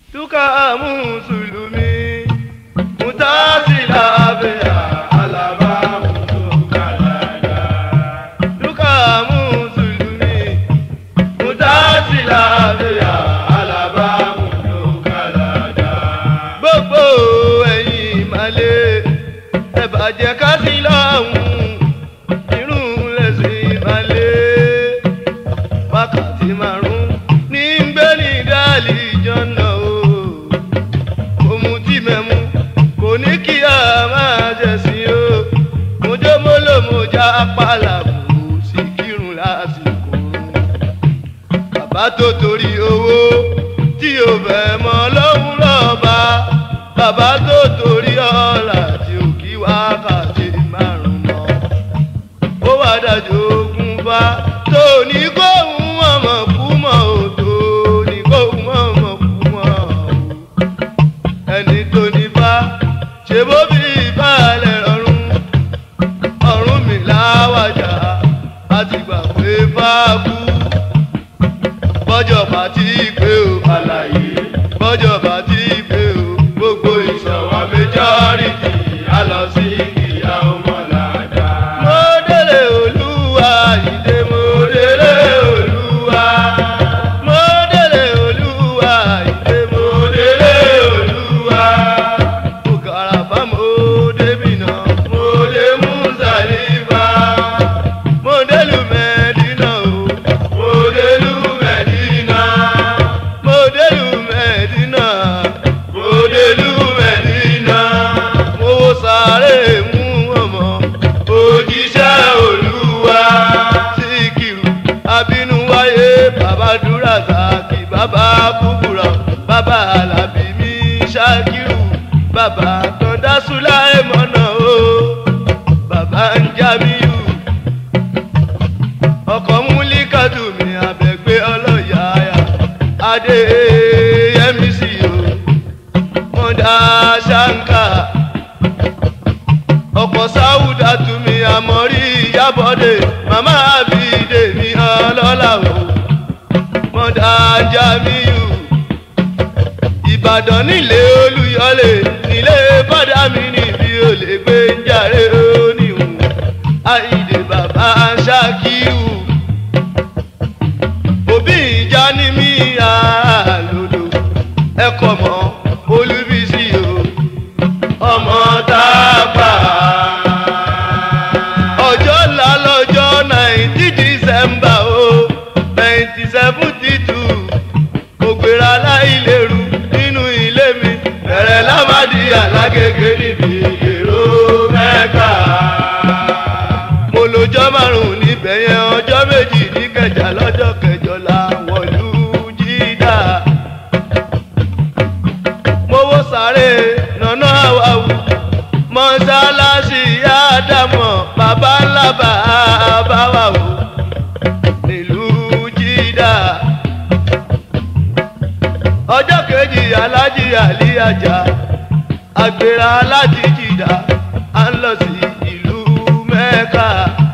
Duka Mùsùlùmí, Mutasila Abeya, Alaba Mutukalada. Duka Mùsùlùmí, Mutasila Abeya, Alaba Mutukalada. Gbogbo ẹ̀yin ìmàlẹ́, ẹ bàjẹ́ ká sí lọ́hùn, irun lẹ̀sìn ìmàlẹ́ wákàtí márùn ní ń gbé ní dálì jọ́nà o òmù tí mẹ́mu kò ní kí a máa jẹ̀sìn o mojúmọ́lòmọ́já pàlàbù sí kírun lásìkò bàbá tó torí owó tí o fẹ́ mọ́ lọ́hùn lọ́ba bàbá tó torí ọ̀la tí o kí wákàtí márùn mọ́ ó wá dájú ogun bá tó ní kóhun ọmọ kú mọ́ ò tó ní kóhun ọmọ kú mọ́ ò ẹni tó ní bá ṣe bó bí ìbálẹ̀ rọrùn ọ̀run mi láwàjà láti gbà pé fáàbù bọ́jọ̀ bá ti pé o àlàyé bọ́jọ̀ bá ti pé o gbogbo ìṣọ̀wá méjọ́rìtì á lọ sí ìyá ọmọlàdá. mo délé olúwa ìdè mo délé olúwa. mo délé olúwa ìdè mo délé olúwa. mo kàràfà mo débi náà mo dé Mùsàlífà. mo délùú Mẹ́dínà o mo délùú Mẹ́dínà. mo délùú Mẹ́dínà. mo délùú Mẹ́dínà. mo wo sáré mú ọmọ òjíṣẹ́ olúwa. síkìrù abínú wáyé bàbá dúrà sákì bàbá kúkúrọ̀ bàbá alábí mi ṣákìrù bàbá tọ́ndá súláì mọ́nà o bàbá ń jábíyù ọkọ̀ múlíkàtù mi àbẹ̀gbé ọlọ́yàáyà adé yẹmí sí o mọ̀dá ṣáńkà ọ̀pọ̀ sáwùdà tumi àmọ́rí ìyábọ̀dé màmá àbídé mi ọlọ́lá o mọ̀dá jamiu ìbàdàn nílé olúyọlé nílé bọ́dà mi níbi olè gbé ń jàre oníhùn àìdè bàbá ṣákíù òbí ìjà ní mí àlòdò ẹ̀kọ́ mọ́ olúbísí o ọmọ tá a pa. ọjọ́ ńlá lọ́jọ́ nineteen december o nineteen seventy two ògbéra láìlérú nínú ilé mi bẹ̀rẹ̀ lámàdí alágége níbi èrò mẹ́ka. mo lọ́jọ́ márùn-ún níbẹ̀ yẹn ọjọ́ méjì ní kẹjà lọ́jọ́ kẹjọ làwọn ìlú jídà mowó sáré nànà àwàwù mọ́sálásí àdàmọ̀ bàbá ńlá bàbá wà wò nílùú jídà ọjọ́ kejì alájí àlí àjà àgbèrà láti jìdá à ń lọ sí ìlú mẹ́ka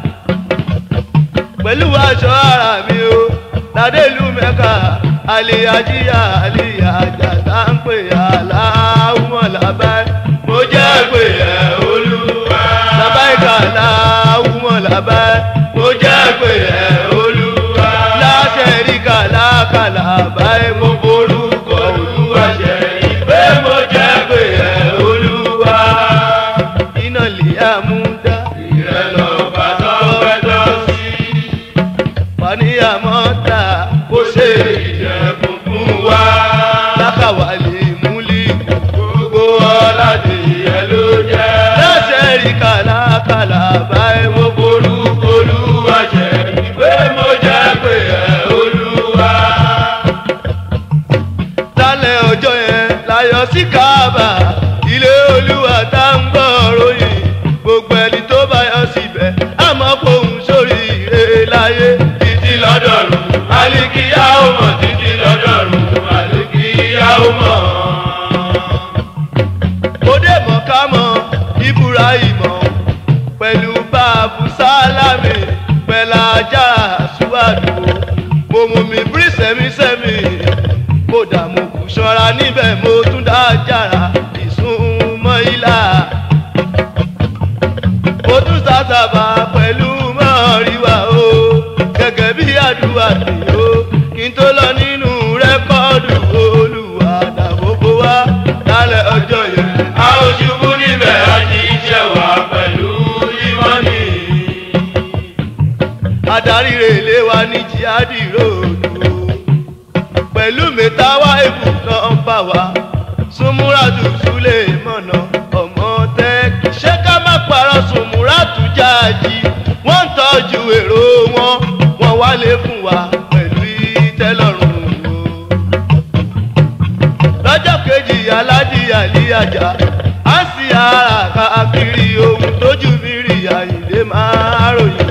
pẹ̀lú aṣọ ara mi o ládé ìlú mẹ́ka àlè àjíyà àlè àjà tá ń pè aláwọ̀ làbáyé mo jẹ́ pé ẹ̀ olúwa làbáyé kà láwùmọ̀ làbáyé mo jẹ́ pé ẹ̀ olúwa láṣẹ rí kà lákàlà báyé mo borúkọ olúwa ṣe ìpè mo jẹ́ pé ẹ̀ olúwa iná lè àmúdá ìrẹ́lọ́ bàtọ́ pẹ́tọ́ sí faniyamọ́ta kó ṣe ìjẹ̀kùn fún wa. lákàwálé múlí gbogbo ọ̀làdì yẹn ló jẹ́. lọ́sẹ̀ rí kàlákàlà báyìí mo borúkọ olúwa jẹ́ ìwé mo jẹ́ pé ẹ̀ olúwa. lálẹ́ ọjọ́ yẹn láyọ̀ sí káàbà ilé olúwa tá ń gbọ́ ròyìn gbogbo ẹni tó bá yọ síbẹ̀ àmọ́ fòun sórí ire láyé títí lọ́dọ̀ọ̀rùn alikiya ó mọ̀ títí lọ́dọ̀ọ̀rùn alikiya ó mọ̀. mo dé mọ̀ ká mọ̀ ibrahimọ̀ pẹ̀lú báàbù sálámì pẹ̀lú ajá àṣùwàdù mo mú mi bírí sẹ́mísẹ́mì mo dààmú kùsọ́ ìwàrà níbẹ̀ mo tún dá jàrà ìsúnmọ́ ilà mo tún sàtàbà pẹ̀lú mọ́ríwá o gẹ́gẹ́ bí àdúrà tí o kí n tó lọ nínú rẹ́kọ́ọ̀dù olùwà dàbòbò wá lálẹ́ ọjọ́ yẹn. a ò ṣubú níbẹ̀ a ti iṣẹ́ wa pẹ̀lú ìmọ̀ni. adarí rèlé wa ní jihadi ròdù pẹ̀lú mẹ́tàwá èbù náà bá wa súnmúràtù súlẹ̀ mọ̀nà ọmọ tẹ́kì ṣé ká má parọ́ súnmúràtù jáàjì wọ́n ń tọ́jú èrò wọn wọ́n wálé fún wa pẹ̀lú ìtẹ́lọ́rùn o lọ́jọ́ kejì alájí àlíyàjà á sì ara káàkiri ohun tójú mi rí àyìnlé máa ròyìn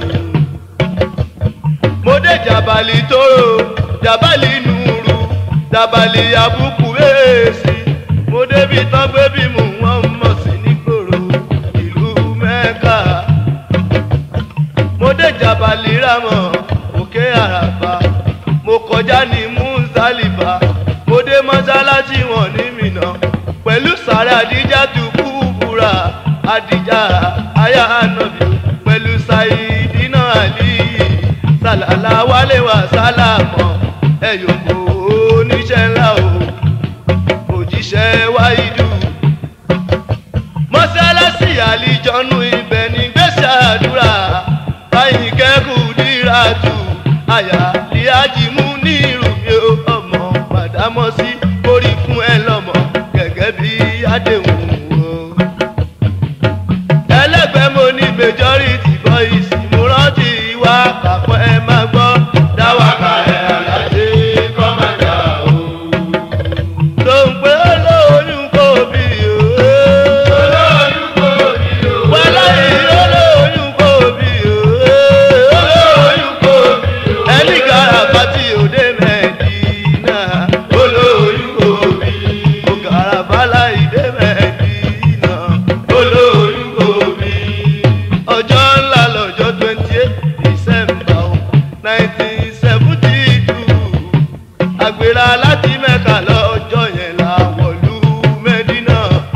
mo dé jàbálì tóró jàbálì nùrù jàbálì àbùkù èèsì mo débi tán gbé bí mò ń wọ́n mọ̀ sí nígboro ìlú mẹ́ka mo dé jàbálì rámọ̀ òkè àràbà mo kọjá ní muzalifa mo dé mọ́sálásí wọn ní mìnà pẹ̀lú sàrẹ́ àdíjà tó kú búra àdíjà àyà ànàbì pẹ̀lú sàìdínà àlìyí sàlàlà wálé wà sálàmọ́ ẹ̀yọ̀kọ̀ oníṣẹ́ ńlá o òjíṣẹ́ wáìdù mọ́sálásí àlìjọ́nù ibẹ̀ ní gbèsè àdúrà báyìí kẹ́kù dírà tù àyà líájì mú ní ìrùmí ọmọ màdámọ́sí kórì fún ẹ lọ́mọ gẹ́gẹ́ bí àdéhùn o ẹlẹgbẹ́ mo ní majority boys mo rántí wá kàpọ̀ ẹ máa gbọ́ dáwàkà ẹ̀ àlàdé kọ́mọ̀dà o. tó ń pé olóyún kò bí o. olóyún kò bí o. wàhálà yìí olóyún kò bí o. olóyún kò bí o. ẹni gàràbà tí òde mẹ́ẹ̀dínà olóyún kò bí. o gàràbà láì dé mẹ́ẹ̀dínà olóyún kò bí ọjọ́ ńlá lọ́jọ́ twenty eight december o nineteen seventy two àgbèrè láti mẹ́ka lọ́jọ́ yẹn la wọ̀lú mẹ́dínà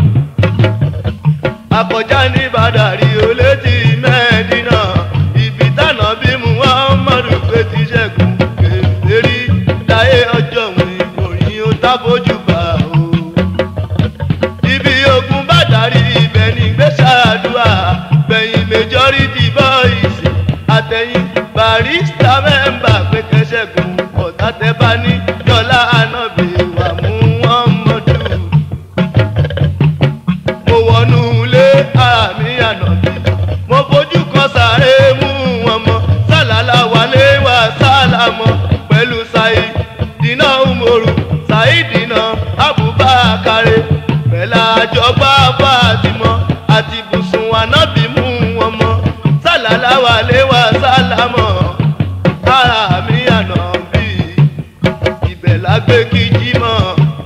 àkọjá ní bàdàrí olétí mẹ́dínà ibi tànà bí muhammadu pé ti ṣẹ́gun kèfèrí láyé ọjọ́ òun ìròyìn ó tábójú bá o ibi ogun bá darí ibẹ̀ ní gbèsàdúrà gbẹ̀yìn majority boys àtẹ̀yìn barista mẹ́mbà pé kẹsẹ̀gùn ọ̀tá tẹ bá ní dọ́là ànábì wà mú wọn mọ́dù. mo wọnú ilé ara mi ànábì mo fojú kan sáré mú wọn mọ́ sálálà wálé wá sálámọ́ pẹ̀lú sáyé dínà umoru sáyidina abubakare bẹ́lá àjọgbá fatimọ àti bùsùn ànábì mú wọn mọ́ sálálà wálé wá sálámọ́ ara mi ànábì ibẹ̀ lágbé kíjí mọ́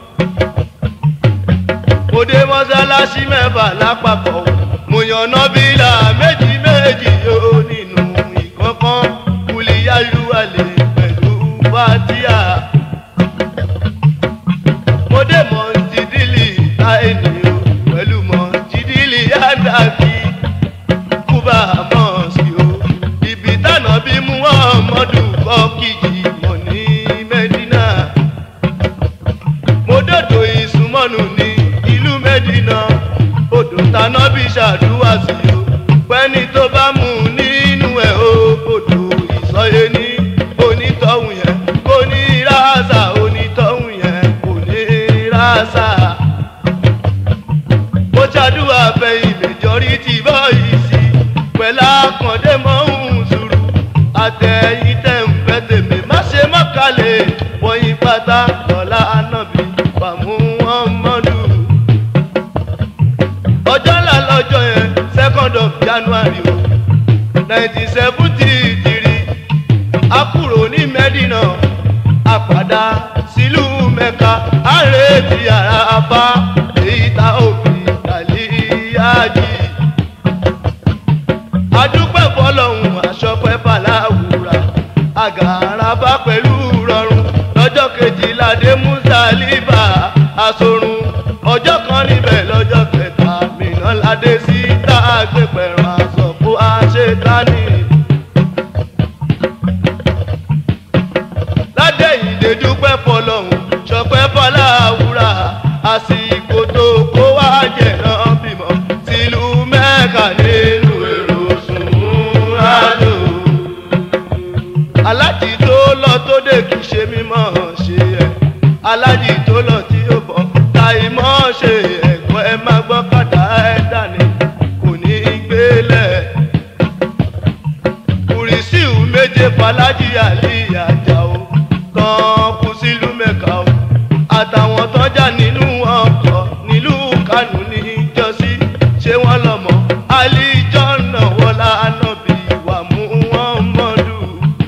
mo dé mọ́sálásí mẹ́fà lápapọ̀ mo yan nọ́bìlà méjì méjì yóò nínú ìkọ̀kan kùlìyàlúwalè pẹ̀lú fatia mo dé mọ̀tìdílì láìní o pẹ̀lú mọ̀tìdílì yàdàkì kúbà mọ́ọ̀sì o ibi tànà bí muhammadu kọ́ kìjì mọ̀ ní mẹ́dínà mo dòdò ìsúnmọ́nù ní ìlú mẹ́dínà odò tànà bí ṣàdúrà sí o pẹ́ni tó bá mú nínú ẹ̀ o odò ìsọyé ní onítọ̀hún yẹn kò ní rásà onítọ̀hún yẹn kò ní rásà mo ṣàdúrà fẹ̀yìn majority boys pẹ̀lú àkàndé mọ́hún sùúrù àtẹ̀yìn tẹ̀ ń fẹ́ tèmi má ṣe mọ́kàlẹ̀ wọ̀nyí pátá lọ́la ànábì fàmú wọn mọ́dù. ọjọ́ ńlá lọ́jọ́ yẹn second of january o nineteen seventy three a kúrò ní mẹ́dínà a padà sílùú mẹ́ka a retí ara apá èyí tá òfin kàlíyájì adúpẹ́ fọlọ́hún aṣọ́pẹ́ fàlàwùrà àgàràbá pẹ̀lú rọrùn lọ́jọ́ kejìlá dé mùsàlìbà sorun ọjọ́ kan níbẹ̀ lọ́jọ́ kẹta mìíràn ládé sí tá a gbé pẹ̀rọ aṣọ kó a ṣe tání. ládé ìdè dúpẹ́ fọlọ́hún ṣọpẹ́ fọlá àwúrà àsìkò tó kó wá jẹ̀ náà bímọ tìlú mẹ́ka nínú èrò sùn rájò alájì tó lọ tó dé kì í ṣe mímọ́ ṣe ẹ̀ alájì tó lọ tí ó bọ̀ táì mọ́ ṣe ẹ̀kọ́ ẹ má gbọ́ kàdá ẹ dání kò ní í gbélé kùrìsíù méje falájì àlì àjàó tán kú sílùú mẹ́ka o àtàwọn tọ́jà nínú ọkọ̀ nílùú kánú ní ìjọsí ṣé wọ́n lọ́mọ àlìjọ́ náà wọlá ànábì wà mú wọn mọ́dù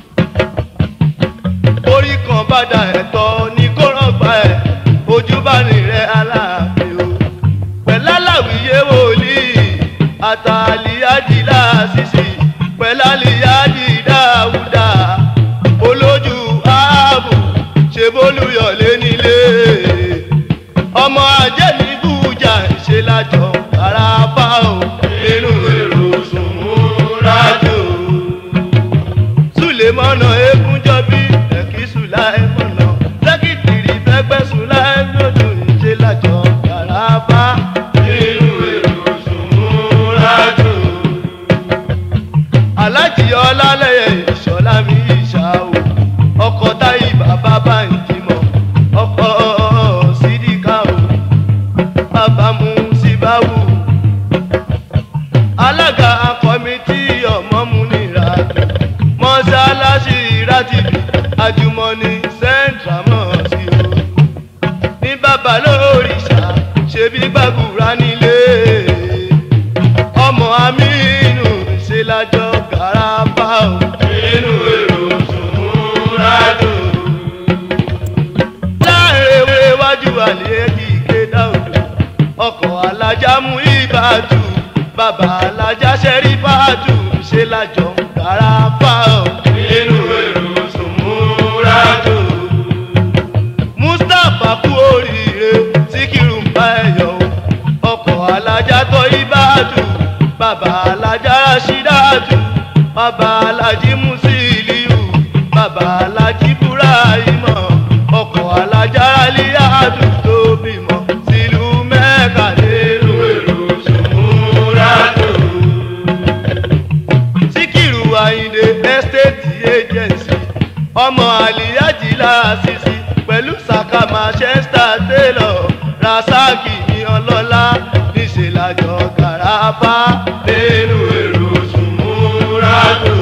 orí kan bá da ẹ̀tọ́ ní kó rọ̀gbà ẹ̀ ojú bá rìn rẹ̀ aláàfin o pẹ̀láláwìyé wòlíì àtàlíyájì láàṣìṣì pẹ̀láliyájì dáúdà olójú ààbò ṣe bólúyọ̀lé nílé ọmọ ajé ní bújà ṣe lájọ ara bá o nínú èrò sùnmúrájò sulemana egunjọbi ẹkí sulaimana sẹkítìrì fẹgbẹ sulaimọdù ìṣe lájọ garaba nínú èrò sùnmúrájò alájì ọlálẹyẹ ìṣọlá mi ìṣà o ọkọ táyì bàbá bá ń jìmọ ọkọ sídìkà o bàbá mu síbáwù alága kọmitì ọmọmúnira mọ́sálásí rátìbì àjùmọ̀ní central mosque o ní bàbá lórìṣà ṣebí gbàgùrà nílé ọmọ amínú ṣe lájọ garaba o nínú èrò sùnmúrádò láàrin ewé iwájú àlejò ìkéda odò ọkọ̀ alájà mú ìbàdù bàbá alájà ṣẹ́rí bàdù ṣe lájọ garaba o nínú èrò sùnmúrádò mustapha kú oríire síkírù ń bá ẹ yọ o ọkọ̀ alájà tọ́ ìbàdù bàbá alájà rashidatu bàbá alájí musiliu bàbá alájí burahima ọkọ̀ alájà aliadu tó bímọ sílùú mẹ́ka lérò èrò sùnmúrádò síkírù àyìndé estate agency ọmọ àlìyájì láàṣìṣì pẹ̀lú saka manchester taylor rasaki ní ọlọ́lá níṣẹ́ lájọ garaba nínú èrò sùnmúrádò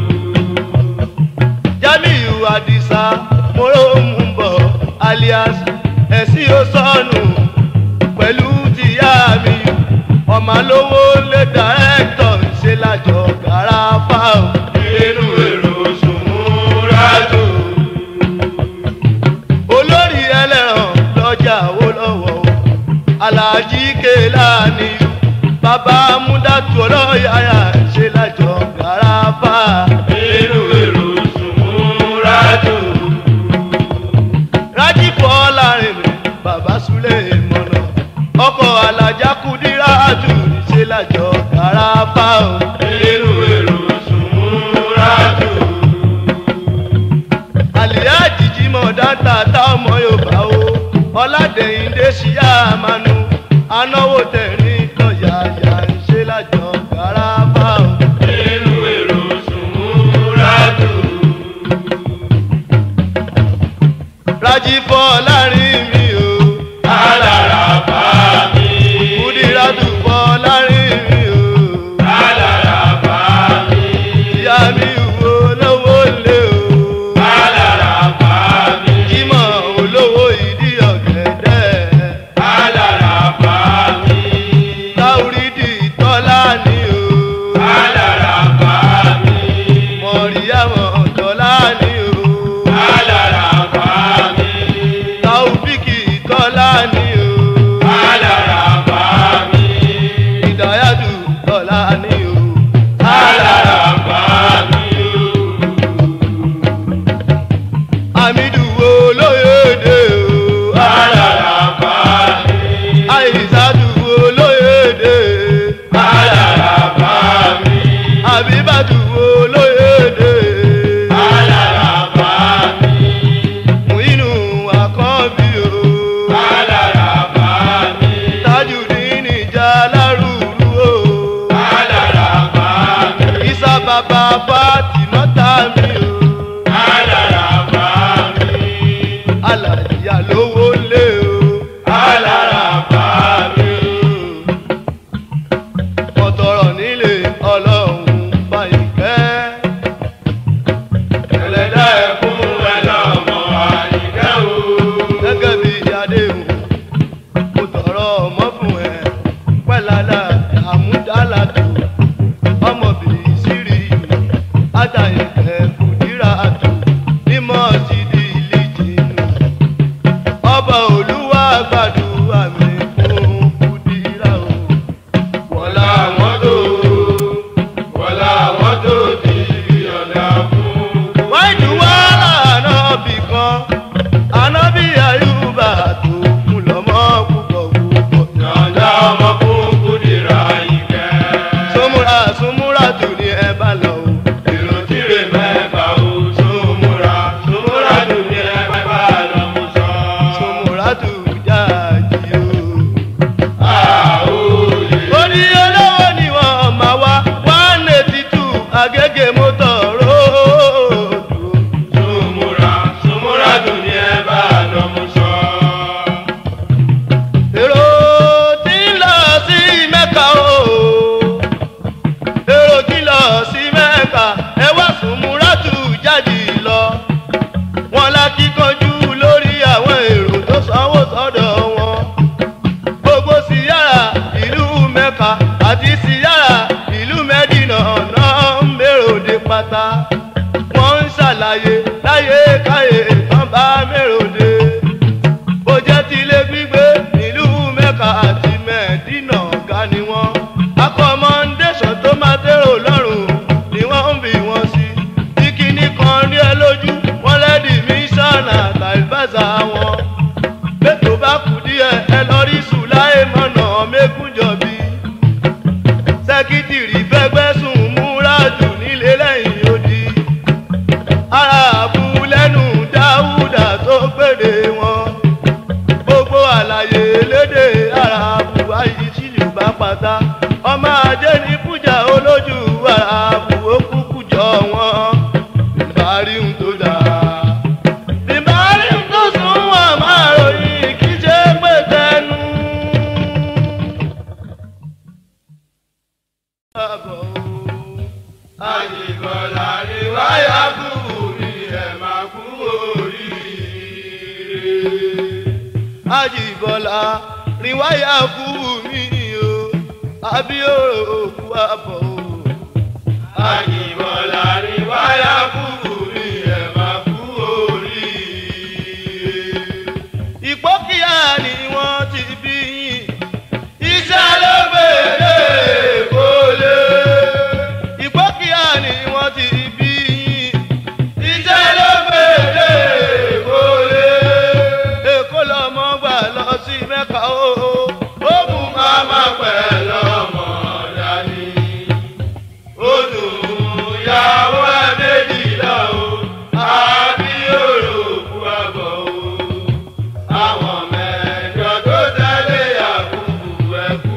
jamiu adisa morohunbọ alias ẹ̀sìn osọ́nù pẹ̀lú tìyá mi ọmọ lówó lé dàrẹ́tọ̀ ṣe lájọ garaba nínú èrò sùnmúrádò olórí ẹlẹ́ràn lọ́jà owó lọ́wọ́ o aláàjì kéèlàní bàbá múdàtú ọlọ́yàyà ṣe lájọ garaba nínú èrò sùnmúrádò rájìpọ̀ láàrin mi bàbá súlẹ̀ mọ̀nà ọkọ̀ alájà kùdíràtù ṣe lájọ garaba o nínú èrò sùnmúrádò àlìyá jìjìmọ̀ dáńtà tá ọmọ yorùbá o ọ̀làdẹ̀yìndé ṣíyá àmànú anáwó tẹ̀rín lọ́ọ̀yà yà ń ṣe lájọ garaba o. nínú èrò sùnmúrádò. rájí fọ́ láàrin mi o alára bá mi. kùdíràtù fọ́ láàrin mi o alára bá mi. ìyá mi wo lówó lé o alára bá mi. jímọ̀ olówó ìdí ọ̀gẹ̀dẹ̀ alára bá mi. táwùrídì tọ́lá ni o. alára bá mi. mọ̀ríyàmọ̀ tọ́lá ni o. alára bá mi. táwù bàbá Fátímọ́tà mi o. Alára bá mi. Alàjìyà lówó lé o. Alára bá mi. Mọ̀tọ̀rọ̀ nílé ọlọ́run Fáyìnkẹ́. Ẹlẹ́dá ẹ̀kún ẹ lọ́mọ àyíká o. Gẹ́gẹ́ bí Adéhùn, mo tọrọ ọmọ fún ẹ. Pẹ́ládà àmúdálàtò, ọmọbìnrin sírí ìlú. Ádàyẹ̀kẹ́ kùdírà àtò, mímọ́ ti di ilé jìnnú. Ọba Olúwa gbàdúrà mi fún kùdírà o. Wọ́lá àwọn tó wọ́lá àwọn tó ti fi ọ̀dà fún. wáìdù wá ànábì kan ànábì àyùbá tó kún lọ́mọ púpọ̀ púpọ̀. Yọ̀ǹda ọmọ fún Kúdìrá Àyìnkẹ́. súnmúra súnmúra tù ní ẹ bá lọ o. Èrò tíre mẹ́fà o, súnmúra, súnmúra tù ní ẹgbẹ́fà lọ́mú sọ. súnmúra tù jáàjì o. Àòyè. orí olówó ni wọ́n máa wá one eighty two agége mọ́tò róòdù. Súnmúra, súnmúra tù ní ẹgbẹ́fà lọ́mú sọ. èrò tí ń lọ sí mẹ́ka o èrò tí ń lọ sí mẹ́ka ẹ wá Sùnmúrátù jáde lọ wọn lákìkanjú lórí àwọn èrò tó sanwó sọ́dọ̀ wọn gbogbo síyára ìlú mẹ́ka àti síyára ìlú mẹ́dínà náà ń bèrò dé pátá wọ́n ń ṣàlàyé láyé káyé tán bá mèrò dé bó jẹ́ tilé gbígbé nílùú mẹ́ka àti mẹ́ẹ̀dínà ọ̀gá ni wọ́n. accommodation tó máa tẹ́rò lọ́rùn ni wọ́n ń bí wọn sí. bí kinní kan rí ẹ lójú wọ́n lẹ́dí mísánà tàìbáṣà wọn. bẹ́tò bá kù díẹ̀ ẹ lọ rí sùláì mọ̀nà mẹ́kúnjọ̀bí. sẹ́kítìrì fẹ́gbẹ́ sùn múra jù nílé lẹ́yìn odi ara àbúlẹ́nu dáúdà tó gbèdé wọn gbogbo àlàyé lédè ara àbúwá yìí tí yóò bá pátá ọmọ ajé ní kújà olójú ara àbúwó kúkú jọ wọn ìbárí ń tó dáa ìbárí ń tó sún wọn máa ròyìn kí ṣe pé tẹnu. Àbọ̀ o. Àjìbọ̀lá ni wáyà kú mi ẹ̀ máa kú oríire. Àjìbọ̀lá rìwáyà kú mi o àbíòrò òkú àbọ̀ o. Àjìbọ̀lá ni wáyà kú mi ẹ̀ máa kú oríire. ìpókíà ni wọ́n ti bí yín. Iṣẹ́ ló gbèrè kó lé. ìpókíà ni wọ́n ti bí yín. Iṣẹ́ ló gbèrè kó lé. èkó lọmọ gbà lọ sí mẹ́ka o. ó mú Màmá pẹ̀lú ọmọ dání. Ó dùn ìyàwó ẹ̀ méjìlá o. Àbí òròkú àbọ̀ o. Àwọn mẹ́jọ tó tẹ̀lé Yakubu ẹ̀kú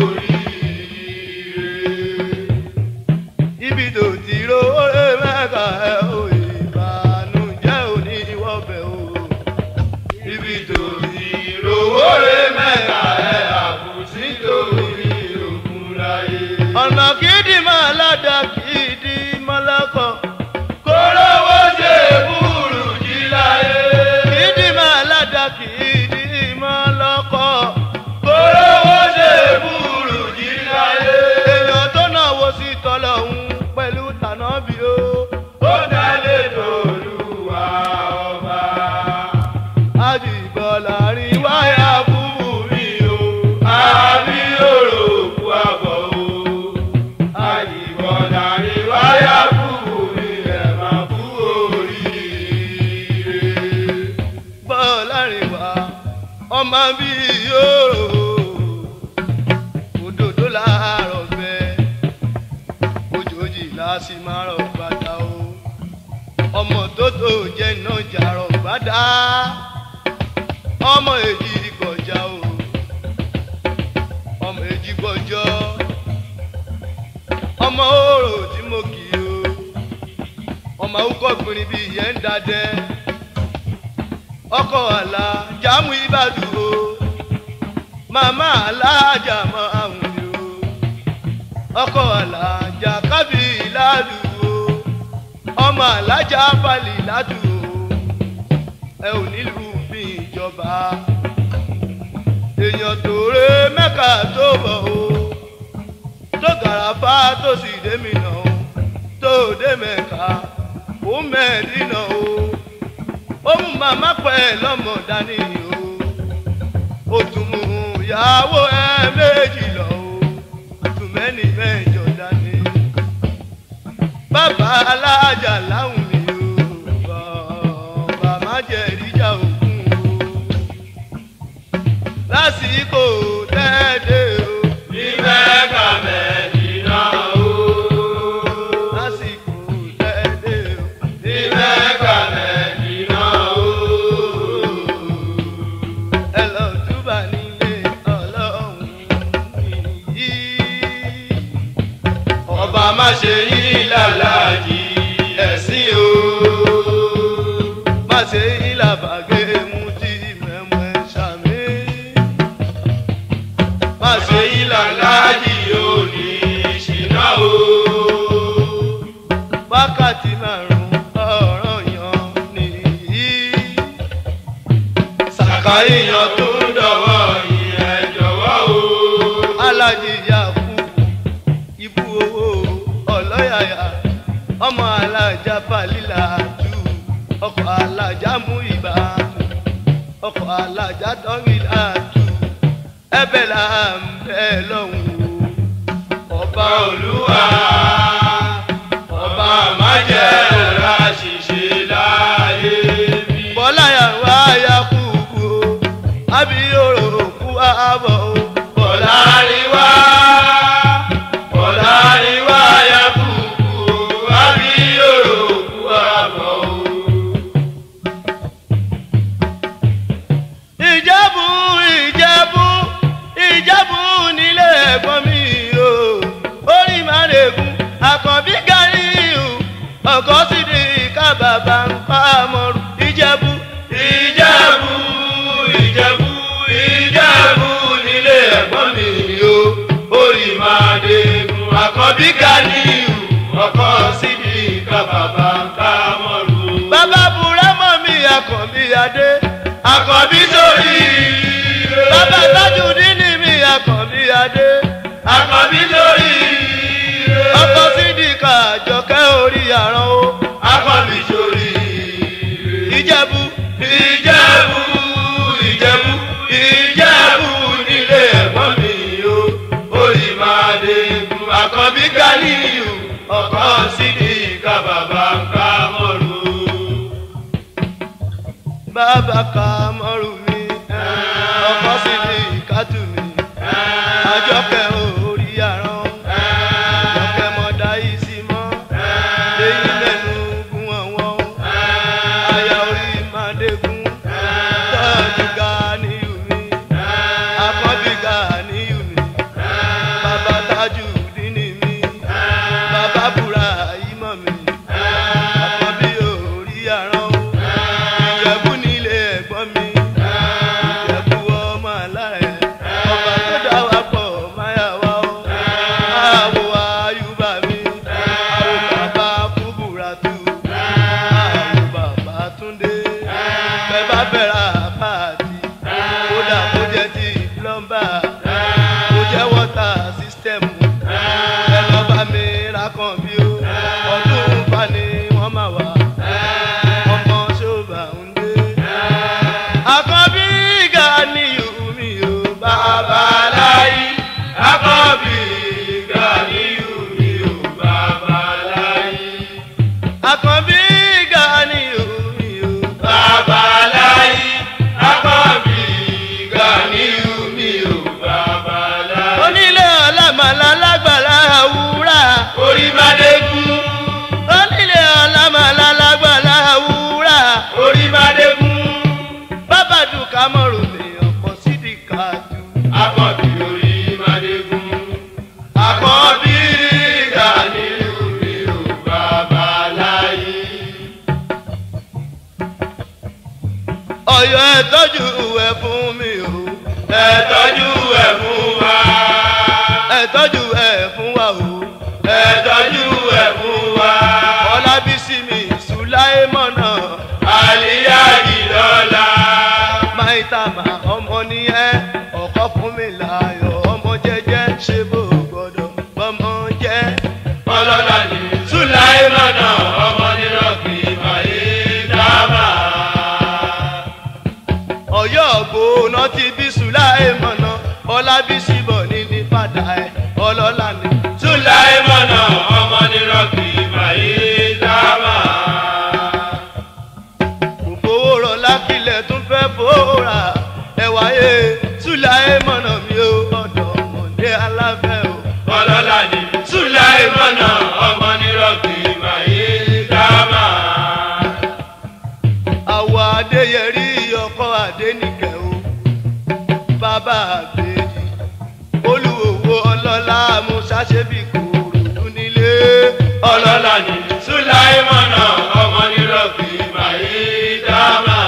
oríire. ibi tó ti róore mẹ́ka ẹ̀ o ìbànújẹ́ òní ìwọ́bẹ̀ o. Ibi tó ti rówó rẹ̀ mẹ́ta ẹ̀ àbùsí torí òkun láyé. ọ̀nà kìdí máa ládà kìdí mọ́lẹ́kọ̀. Kórówó ṣe búrú jí láyé. kìdí máa ládà kìdí mọ́lọ́kọ̀. Kórówó ṣe búrú jí láyé. èèyàn tó náà wo sí tọ́lọ́hún pẹ̀lú tànábì o. Ó dálé tòlúwa ọba. àjìbọ̀là rí wáyà búburú mi o. Àbí òròkú àbọ̀ o. Àyìnbọ̀dà ni wáyà kúrú mi ẹ̀ máa kú oríire. bọ́ọ̀lá rìn wá ọmọ bí yòrò òdòdó láàárọ̀ bẹ́ẹ̀ ojòjì láti máa rọ̀ bàtà o ọmọ tó tó jẹ́ iná jàrọ̀ bàdá ọmọ èjì gbọ̀jà o ọmọ èjì gbọ̀jọ́ ọmọ òrò tí mo kì í o ọmọ awúkọ gbìnrín bíi ìyẹn ń dadẹ ọkọ àlà jámù ìbàdàn o màmá alájà mọ àwọn mi o ọkọ alájà kábí ìlàlù o ọmọ alájà balì ládù o ẹ ò nílùú bí ìjọba èèyàn tó ré mẹ́ka tó bọ̀ o tó gàràfà tó sì dé mi nà o tó dé mẹ́ka ó mẹ́ẹ̀dínà o ó mú màmá pẹ́ lọ́mọ dání o ó tún mú ìyàwó ẹ méjì lọ o tún mẹ́ni mẹ́jọ dání bàbá alájà láwùn mi o bàbá má jẹ́ ìjà òkun o lásìkò tẹ́ẹ̀dẹ́ o ní mẹ́ka mẹ́dínà o. lásìkò tẹ́ẹ̀dẹ́ o ní mẹ́ka mẹ́dínà o. ẹ lọ túbà nílé ọlọ́run yìí. ọba má ṣe yí lálàjì ẹ̀sìn o. má ṣe ìlàbàgé mu tí mẹ́mú ẹ ṣàmì. má má ṣe yí lálàjì yóò ní ṣìnà o. wákàtí márùn ọ̀rọ̀ yan nìyí. sàkà ìyàn tó ń dọ̀wọ́ yìí ẹ jọ̀wọ́ o. alájìyà kú ibú owó ọlọ́yàyà ọmọ alájà balílà jù ọkọ̀ alájà mú ìbá ọkọ̀ alájà dọ́rìlà jù ẹbẹ̀ là ń bẹ̀ lọ́hùn o ọba ọba olúwa ọba má jẹ́ ọ̀rá ṣìṣe láyé bí. bọ́lá yàrá ayá kú kú o àbí òrò kú àbọ̀ o bọ́lá Bọ̀láríwá Bọ̀láríwá ya kúkú àbí òròkú àbọ̀ o. ìjẹ́bù ìjẹ́bù ìjẹ́bù nílé ẹ̀gbọ́n mi o orí màrègùn àkànbí gàrí o ọkọ̀ sì di kábàbà ń pa mọ́rù ìjẹ́bù Ìjẹ̀bú Ìjẹ̀bú Ìjẹ̀bú nílé ẹ̀gbọ́n mi o. Orí máa dégun àkọ́bí Ganiu ọkọ̀ síbi kábàbà ń ká mọ́rù. bàbá burẹ́mọ̀ mi àkànbí adé Àkọ́bí sórí ire. bàbá tajudeen mi àkànbí adé Àkọ́bí sórí ire. ọkọ̀ sì di kàjọkẹ́ orí àrán o Àkọ́bí sórí ire. ìjẹ́bù Ìjẹ̀bú Ìjẹ̀bú Ìjẹ̀bú nílé ẹ̀gbọ́n mi o. Orí máa dégun àkọ́bí Ganiu ọkọ̀ sídi ká bàbá ń ká mọ́rù. bàbá kàmọ́rù mi ọkọ̀ sì di kàtù mi. àjọkẹ́ orí àrán àjọkẹ́ mọ̀dá yìí sí mọ́ lẹ́yìn mẹ́nu gún ọ̀wọ́n àyà orí màdégún tọ́jú Ganiyu mi àkọ́bí Ganiyu mi bàbá Tajudeen mi bàbá Burahima mi àkọ́bí orí àrán Ìjẹ̀bú nílé ẹ̀gbọ́n mi Ìjẹ̀bú ọmọ alárẹ̀ ọba tó dá wa pọ̀ máyà wá o àwọ̀ ayúbà mi àwọ̀ bàbá kúbúratù àwọ̀ bàbá túndé bẹ́ẹ̀ bá bẹ̀rẹ̀ àpáàtì kódà kó jẹ́ ti plọ́mbà kó jẹ́ wọ́tà sísítẹ́mù ẹ lọ́ bá mi ra kan bí o ọdún fani wọ́n máa wà ọmọ ṣọba ń dé. àkọ́bí Ganiyu mi ò bàbá láyé. Àkọ́bí Ganiu mi ò bàbá láyé. àkọ́bí Ganiyu mi ò Bàbá láyé. Àkọ́bí Ganiu mi ò bàbá láyé. onílé ọlámàlà lágbàlá àwúrà. Orí máa dégun. onílé ọlámàlà lágbàlá àwúrà. Orí máa dégun. bàbá dùkà mọ̀rùn mi ọ̀pọ̀ sídìí kájú. Àkọ́bí orí máa dégun. Àkọ́bí Ganiu mi ò bàbá láyé. ẹ tọ́jú ẹ̀ fún wa. ẹ tọ́jú ẹ̀ fún wa o. ẹ tọ́jú ẹ̀ fún wa. ọlábísí mi sùláìmọ̀nà àlíyájì lọ́la. máìtàmà ọmọ nìyẹn ọkọ fún mi láyọ̀ ọmọ jẹ́jẹ́ ṣe bó gbọ́dọ̀ bọ́mọ jẹ́. ọlọ́lá ni sùláìmọ̀nà ọmọ nírọ̀kì máyé dábà. ọ̀yọ́ ògbóná ti bí sùláìmọ̀nà ọlábísí bọ̀ ní ní padà ẹ̀ ọlọ́lá ni. sùláìmọ̀nà ọmọ nírọ̀kì máyé dábà. kò fowó rọlá kílẹ̀ tún fẹ́ fòórà ẹ̀ wáyé sùláìmọ̀nà mi ò ọ̀dọ̀ ọmọdé aláfẹ́ o. ọlọ́lá ni sùláìmọ̀nà ọmọ nírọ̀kì máyé dábà. àwọ̀ adéyẹrí ọkọ adénìkẹ́ o bàbá àbèjì olùwòwò ọlọ́lá musa ṣẹ́bí kòròdú nílé ọlọ́lá ni sùláìmọ̀nà ọmọ nírọ̀kì máyé dábà.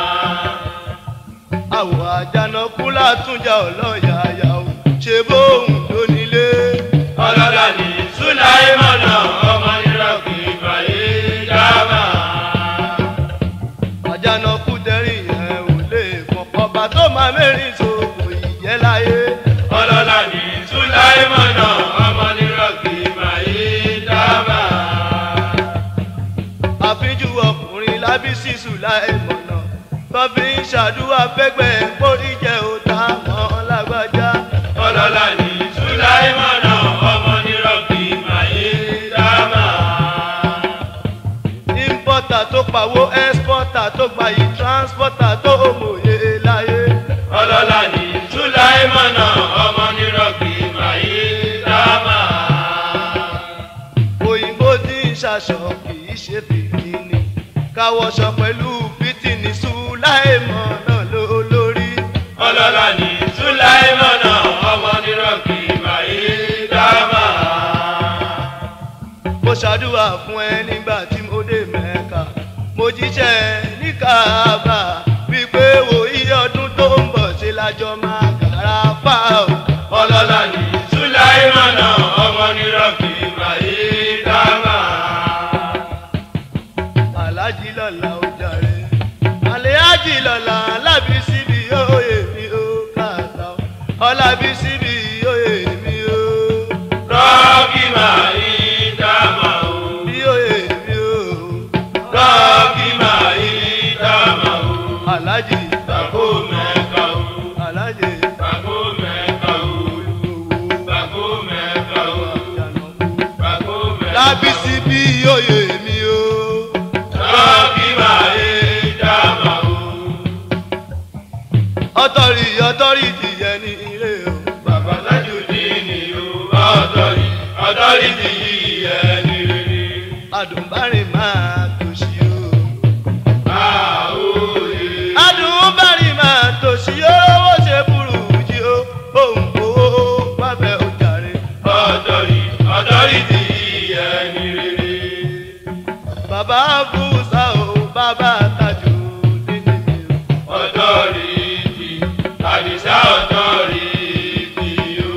àwọ̀ àjànàkú látúnjà ọlọ́yàyà o ṣe bóun ló nílé ọlọ́lá ni sùláìmọ̀nà ọmọ nírọ̀kì máyé dábà. àjànàkú tẹ̀rìn yẹn ò lè mọ̀ ọba tó máa mẹ́rin sòkò ìyẹ́ láyé ọlọ́lá ni sùláìmọ̀nà ọmọ nírọ̀kì máyé dábà. àfíjú ọkùnrin lábísí sùláìmọ̀nà tọ́bí ń ṣàdúrà fẹ́gbẹ́ pórí jẹ́ òtá mọ́ lágbájá. ọlọ́lá ni sùláìmọ̀nà ọmọ nírọ̀kì máyé dábà. importer tó pawó exporter tó gbayì transporter tó mòye láyé. ọlọ́lá ni sùláìmọ̀nà ọmọ nírọ̀kì máyé dábà. òyìnbó tí ń ṣaṣọ kì í ṣe fìdíní káwọṣọ pẹ̀lú fìtìní sùláìmọ̀ náà ló lórí. ọlọ́lá ni sùláìmọ̀nà ọmọ nírọ̀kì máyé dábà. mo ṣàdúrà fún ẹ nígbà tí mo dé mẹ́ka mo jíṣẹ́ ní káàbà wípé wo iye ọdún tó ń bọ̀ ṣe lájọ máa kàrà fà ó. ọlọ́lá ni sùláìmọ̀nà ọmọ nírọ̀kì máyé dábà. alájí lọ́la ó jàre àlẹ́ájì lọ́la lábí síbi òye mi ó kàtà ó ọlábí síbi òye mi ó rọ́ọ̀kì máyé dábà o. bí òye mi ó rọ́ọ̀kì máyé dábà o. alájí bàbá mẹ́ka o. alájí bàbá mẹ́ka o. olówó bàbá mẹ́ka o. àjànàkú bàbá mẹ́ka o. lábí síbi òye mi ó rọ́ọ̀kì máyé dábà o. ọtọrí ọtọrí ti yẹ ní ilé o bàbá Tajudeen o. ọ̀dọ́rì ọ̀dọ́rì ti yí ẹni rere. adùnbárìn máa tòṣì o. àwòye. adùnbárìn máa tòṣì owó ṣe burú jí o òun kò bábẹ́ ojàre. ọ̀dọ́rì ọ̀dọ́rì ti yí ẹni rere. bàbá fúnṣà o bàbá tajú nínú mi o. ọ̀dọ́rì ti àdìsá ọ̀dọ́rì ti o.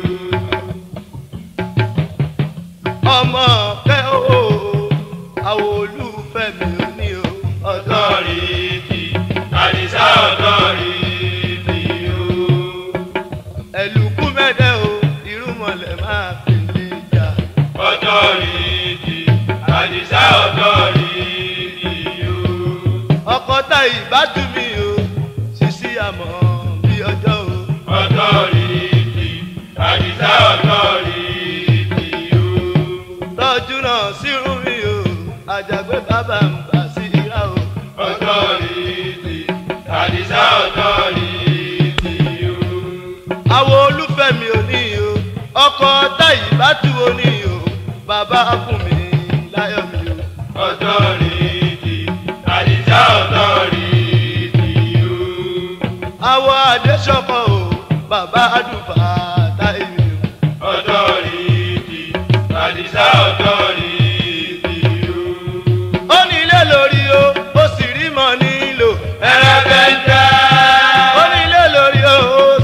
ọmọ fẹ́ o àwọn olùfẹ́ mi ò ní o. ọ̀dọ́ ọ̀dọ́rì ti àdìsá ọ̀dọ́rì ti o. ẹ̀lùkú mẹ́tẹ́ o irúmọlẹ̀ máa fi lè jà. ọ̀dọ́rì ti àdìsá ọ̀dọ́rì ti o. ọkọ tá ìbátú mi o ṣíṣí àmọ́ bí ọjọ́ o. ọ̀dọ́rì ti àdìsá ọ̀dọ́rì ti o. tọ́jú náà sírú mi o àjàgbé bàbá ń bà sí ìrà o. ọ̀dọ́rì ti àdìsá ọ̀dọ́rì ti o. àwọn olùfẹ́ mi ò ní o ọkọ táyì bá tu o ní o bàbá fún mi láyọ̀ mi o. ọ̀dọ́rì ti àdìsá ọ̀dọ́rì ti o. àwọn àdéṣọkọ o bàbá àdùfà táyì mi o. ọ̀dọ́rì ti àdìsá ọ̀dọ́rì ti o. ó ní ilé lórí o ó sì rí mọ nílò. ẹrẹ́bẹ̀ntẹ́. ó ní ilé lórí o ó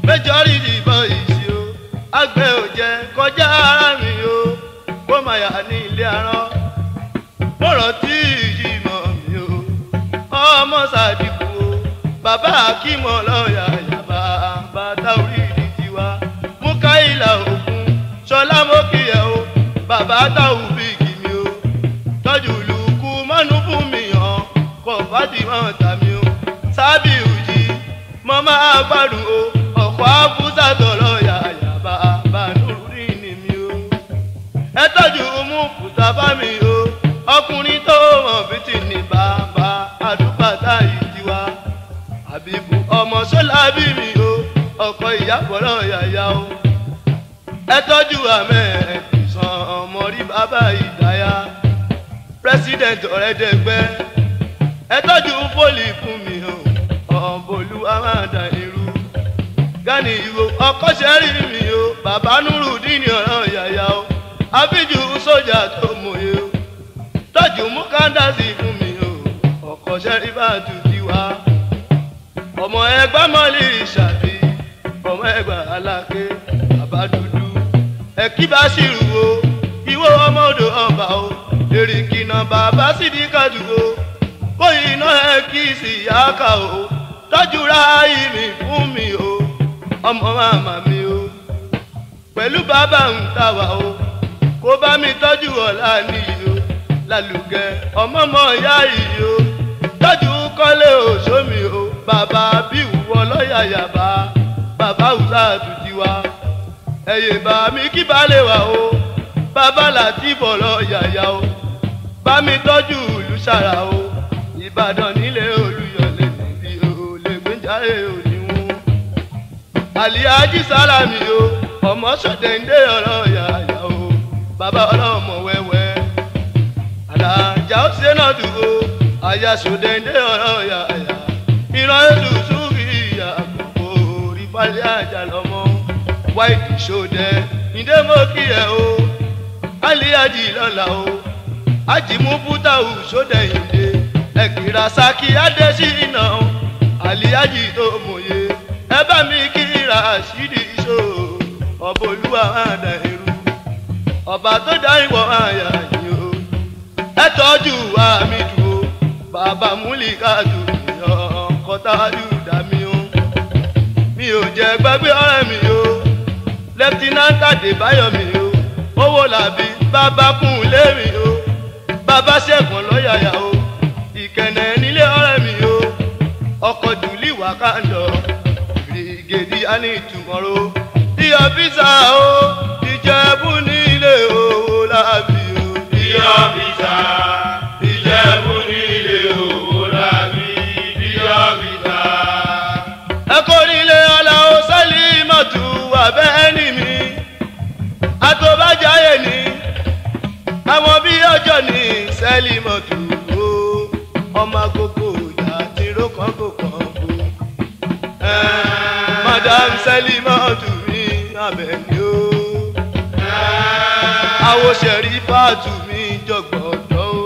méjọ́rìdì bọ́ ìsì o àgbẹ̀ ò jẹ́ kọjá ara mi o kó máa yà ní ilé arán mọ̀rọ̀ tí ìyí mọ̀ mi o ọmọ sàdìkù o bàbá akímọ̀ lọ́ọ̀yà yàbá bàtà orí ìdí tiwa mú káyìlà òkun ṣọlá mókìyẹ o bàbá táwù bíìgì mi o tọ́jú lùkú mọ́nú fún mi hàn kọ́ fàdímọ̀ tàmí o sábì òjì mọ́ máa gbádùn o ọ̀pọ̀ àbúzà tọ̀rọ̀ yàyàbá bànúrí ni mi o ẹ tọ́jú mú fùsàfà mi o ọkùnrin tó mọ̀ bìtì ní bàbá àdúgbàtà yìí tiwa àbíkú ọmọ sọ́lá bí mi o ọkọ̀ ìyàbọ̀rọ̀ yàyà o ẹ tọ́jú àmẹ́ ẹ̀sán ọmọ rí bàbá ìdáyà president ọ̀rẹ́dẹ̀gbẹ́ ẹ tọ́jú fólì fún mi o ọ̀bọ̀lú amáda irú gani ìró ọkọ̀ sẹ́rí mi o bàbá nurudini ọ̀rọ̀ yàyà o àbíjú sójà tó mòye o tọ́jú mukandasi fún mi o ọkọ̀ sẹ́rí bá tutù wá ọmọ ẹgbẹ́ mọ́lì ìṣàbí ọmọ ẹgbẹ́ aláké bàbá dúdú ẹ̀kí bá ṣìrù o ìwọ ọmọ odò ọba o èrìkìnà bàbá sídìí kájú o bóyá iná ẹ kí sì yá ká o tọ́jú ráàyè mi fún mi o ọmọ màmá mi o pẹ̀lú bàbá ń ta wà o kó bá mi tọ́jú ọ̀la nìyí o lálùgẹ ọmọ mọ̀ ìyá yìí o tọ́jú kọ́lé òṣòmì o bàbá bí ìwọ lọ́ọ̀yà yàbá bàbá òṣà àtúntì wa ẹ̀yẹ bá mi kí balẹ̀ wà o bàbá láti bọ̀ lọ́ọ̀yà yá o bá mi tọ́jú ìlú sára o ìbàdàn nílé olùyọ̀lé níbi olè gbẹ́járe òníwọ̀n àlìyájí sálàmì o ọmọ sọdẹ̀ndé ọ̀rọ̀ yàyà o bàbá ọlọ́mọ wẹ́wẹ́ àlàjà ó ṣe náà dùn o àyà sọdẹ̀ndé ọ̀rọ̀ yàyà ìran èlù sùúrì ìyá àgbò orí balẹ̀ àjà lọ́mọ wáìtì sọdẹ ìdè mọ́ kí ẹ o àlìyájí lọ́la o àjìmú bútàwù sọdẹ̀yìndé ẹ̀kìrà sákì adésínà àlìyájí tó mòye ẹ bá mi kí rashidi iṣó ọba olúwa àdá irú ọba tó dá ìwọ àyà yìí o ẹ tọ́jú àmì dùn o bàbá múlíkàdù ọkọ̀tàdù dá mi o mi ò jẹ́ gbàgbé ọ̀rẹ́ mi o lẹ́tínántà débáyọ̀ mi o owó làbí bàbá kún lé mi o bàbá ṣẹ̀gbọ́n lọ́yàyà o ìkẹ̀nẹ̀ nílé ọ̀rẹ́ mi o ọkọ̀ jùlí wákàndọ̀ gèdè á ní ìtumọ̀rọ̀ ìyá físà o ìjẹ̀bú nílé owó lábí o. Ìyá bìtà, Ìjẹ̀bú nílé owó lábí. Ìyá bìtà. ẹ kò nílé aláwo sẹ́lí mọ̀tò abẹ́ẹ́nì mi àtọ́bàjáyé ni àwọn bí ọjọ́ ní sẹ́lí mọ̀tò o ọmọ agogo ìyá tí rókàn kò kàn bó madam selimatu mi abẹni o awo sẹrífàtù mi jọgbọdọ o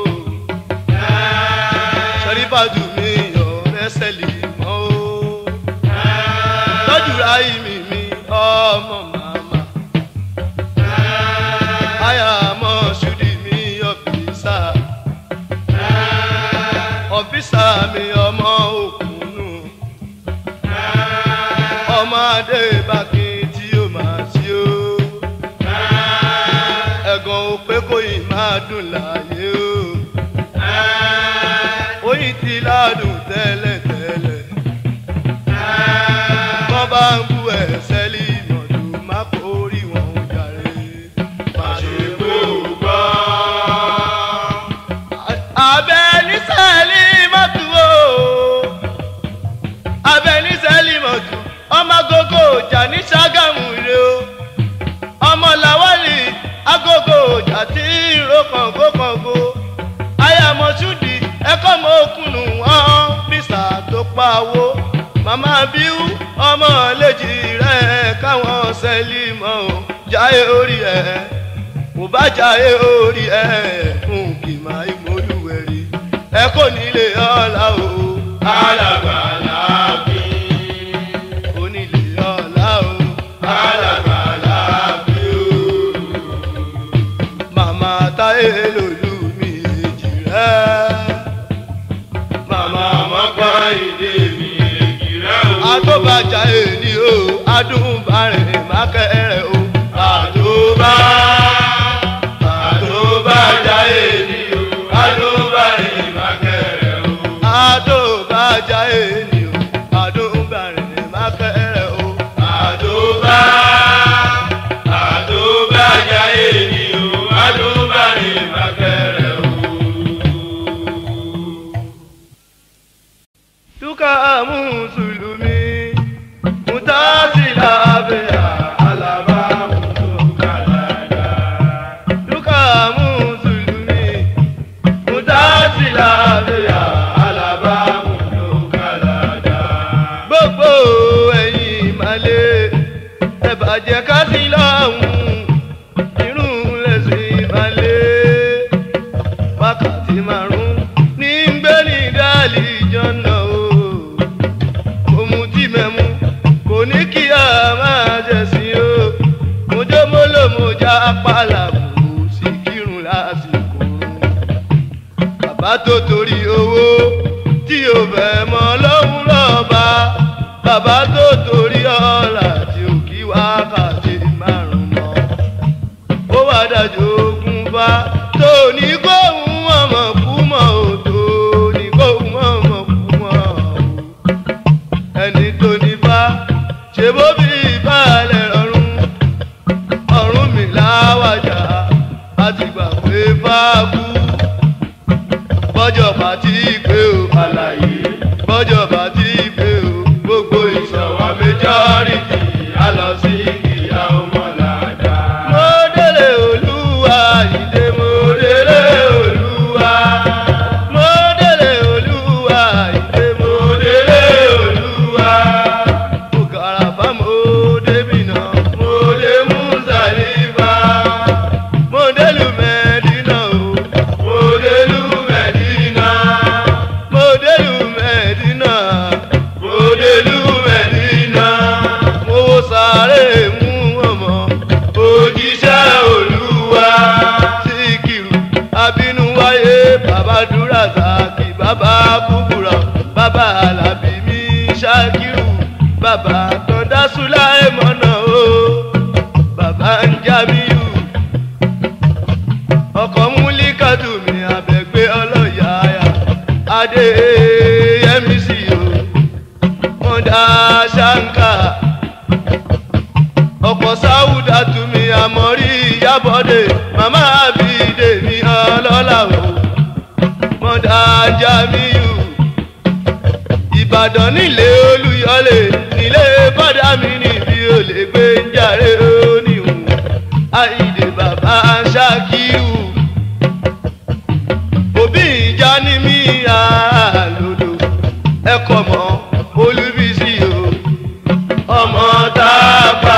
sẹrífàtù mi ọ̀rẹ́ sẹlímọ o tọ́jú ráyì mi mi ọmọ màmá àyà mọ ṣùdí mi ọfíìsà ọfíìsà mi ọmọ òkùnù ọmọdé bákin tí ó máa ṣí ó ẹ̀gàn ò pé kó yìí máa dùn láàyè ó oyin ti ládùn tẹ́lẹ̀tẹ́lẹ̀ wọ́n bá ń bú ẹ̀sẹ̀ lì mọ̀tò má kórì wọn ò jàre. Àṣepé ò gbọ́. abẹ́ ní sẹ́ẹ̀lì mọ́tò o abẹ́ ní sẹ́ẹ̀lì mọ́tò ọmọ agogo ọjà ní Ṣàgámù rè o ọmọ làwálì agogo ọjà tí ìró kàngó kàngó ayàmọ̀sùdì ẹ̀kọ́ mọ́ òkùnù wọn bísà tó pawó màmá bíú ọmọ lèjì rẹ̀ káwọn sẹ́ẹ̀lì mọ́ o jáyé orí ẹ̀ mo bá jáyé orí ẹ̀ fún kìmá ìmọ̀lúwẹ̀rí ẹ kò nílé ọ̀la o Alàgbà láàbí. onílé ọ̀la o adúbárẹ̀ mákẹ́rẹ́ o. àdóbá àdóbá jáyé ni o àdóbá ìmákẹ́rẹ́ o. adóbájá ènì o adúbárẹ̀ mákẹ́rẹ́ o. àdóbá àdóbá jáyé ni o àdóbá ìmákẹ́rẹ́ o. Duka mùsùlùmí mùtásílà bẹ̀rẹ̀. Alaba mutu kalada. Duka mùsùlùmí Mutasila beya alaba mutu kalada. gbogbo ẹ̀yin ìmàlẹ́ ẹ bàjẹ́ ká sí lọ́hùn irun lẹ́sìn ìmàlẹ́ wákàtí márùn ní gbẹ́ni dálì jọ́nà o òmù tí mẹ́mu kò ní kí a máa jẹ̀sìn o mojúmọ́lòmọ́já pàlàbù sí kírun lásìkò bàbá tó torí owó tí o fẹ́ mọ lọ́hùn lọ́ba bàbá tó torí ọ̀la tí o kí wákàtí márùn mọ́ ó wá dájú ogun bá tó ní kóhun ọmọ kú mọ́ o tó ní kóhun ọmọ kú mọ́ o ẹni tó ní bá ṣe bó bí ìbálẹ̀ rọrùn ọ̀run mi láwàjà láti gbà pé fáàkú bọ́jọ̀ bá ti pé o Àlàyé bọ́jọ̀ bá ti pé o gbogbo ìṣọ̀wá majority a lọ sí ìyá ọmọlàdá. mo délé olúwa ìdè mo délé olúwa mo délé olúwa ìdè mo délé olúwa mo kàràbà mo débi náà mo dé mùsàlìbà mo délùú mẹ́dínà o Mo délú Mẹ̀dínà. mo délùú mẹ́dínà Mo délú Mẹ̀dínà. mo wo sàárè mú ọmọ Òjíṣẹ́ Olúwa. síkìrù abínú wáyé bàbá dúrà sáàkì bàbá kúkúrọ bàbá alábí mi ṣákìrù bàbá tọ́ndá súláì mọ́nà o bàbá ń jábíyù ọkọ̀ múlíkàtù mi àbẹ̀gbé ọlọ́yàáyà adé yẹmí sí o mọ́dà ṣáńkà ọ̀pọ̀ sáwùdà tumi àmọ́rí ìyábọ̀dé màmá àbídé mi ọlọ́lá o mọ̀dà jamiu ìbàdàn nílé olúyọlé nílé bọ́dà mi níbi olè gbé ń jàre oníhùn àìdè bàbá ṣákíù òbí ìjà ní mí àlòdò ẹ̀kọ́ mọ́ olúbísí o ọmọ tábà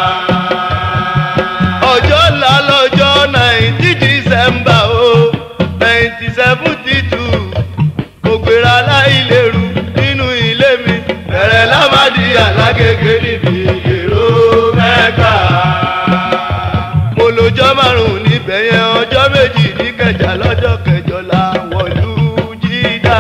ọjọ́ ńlá lọ́jọ́ nineteen december o nineteen seventy two kò gbéra láìlérú nínú ilé mi bẹ̀rẹ̀ lámàdí alágége níbi èrò mẹ́ka. mo lọ́jọ́ márùn-ún níbẹ̀ yẹn ọjọ́ méjì ní kẹjà lọ́jọ́ kẹjọ làwọn ìlú jídà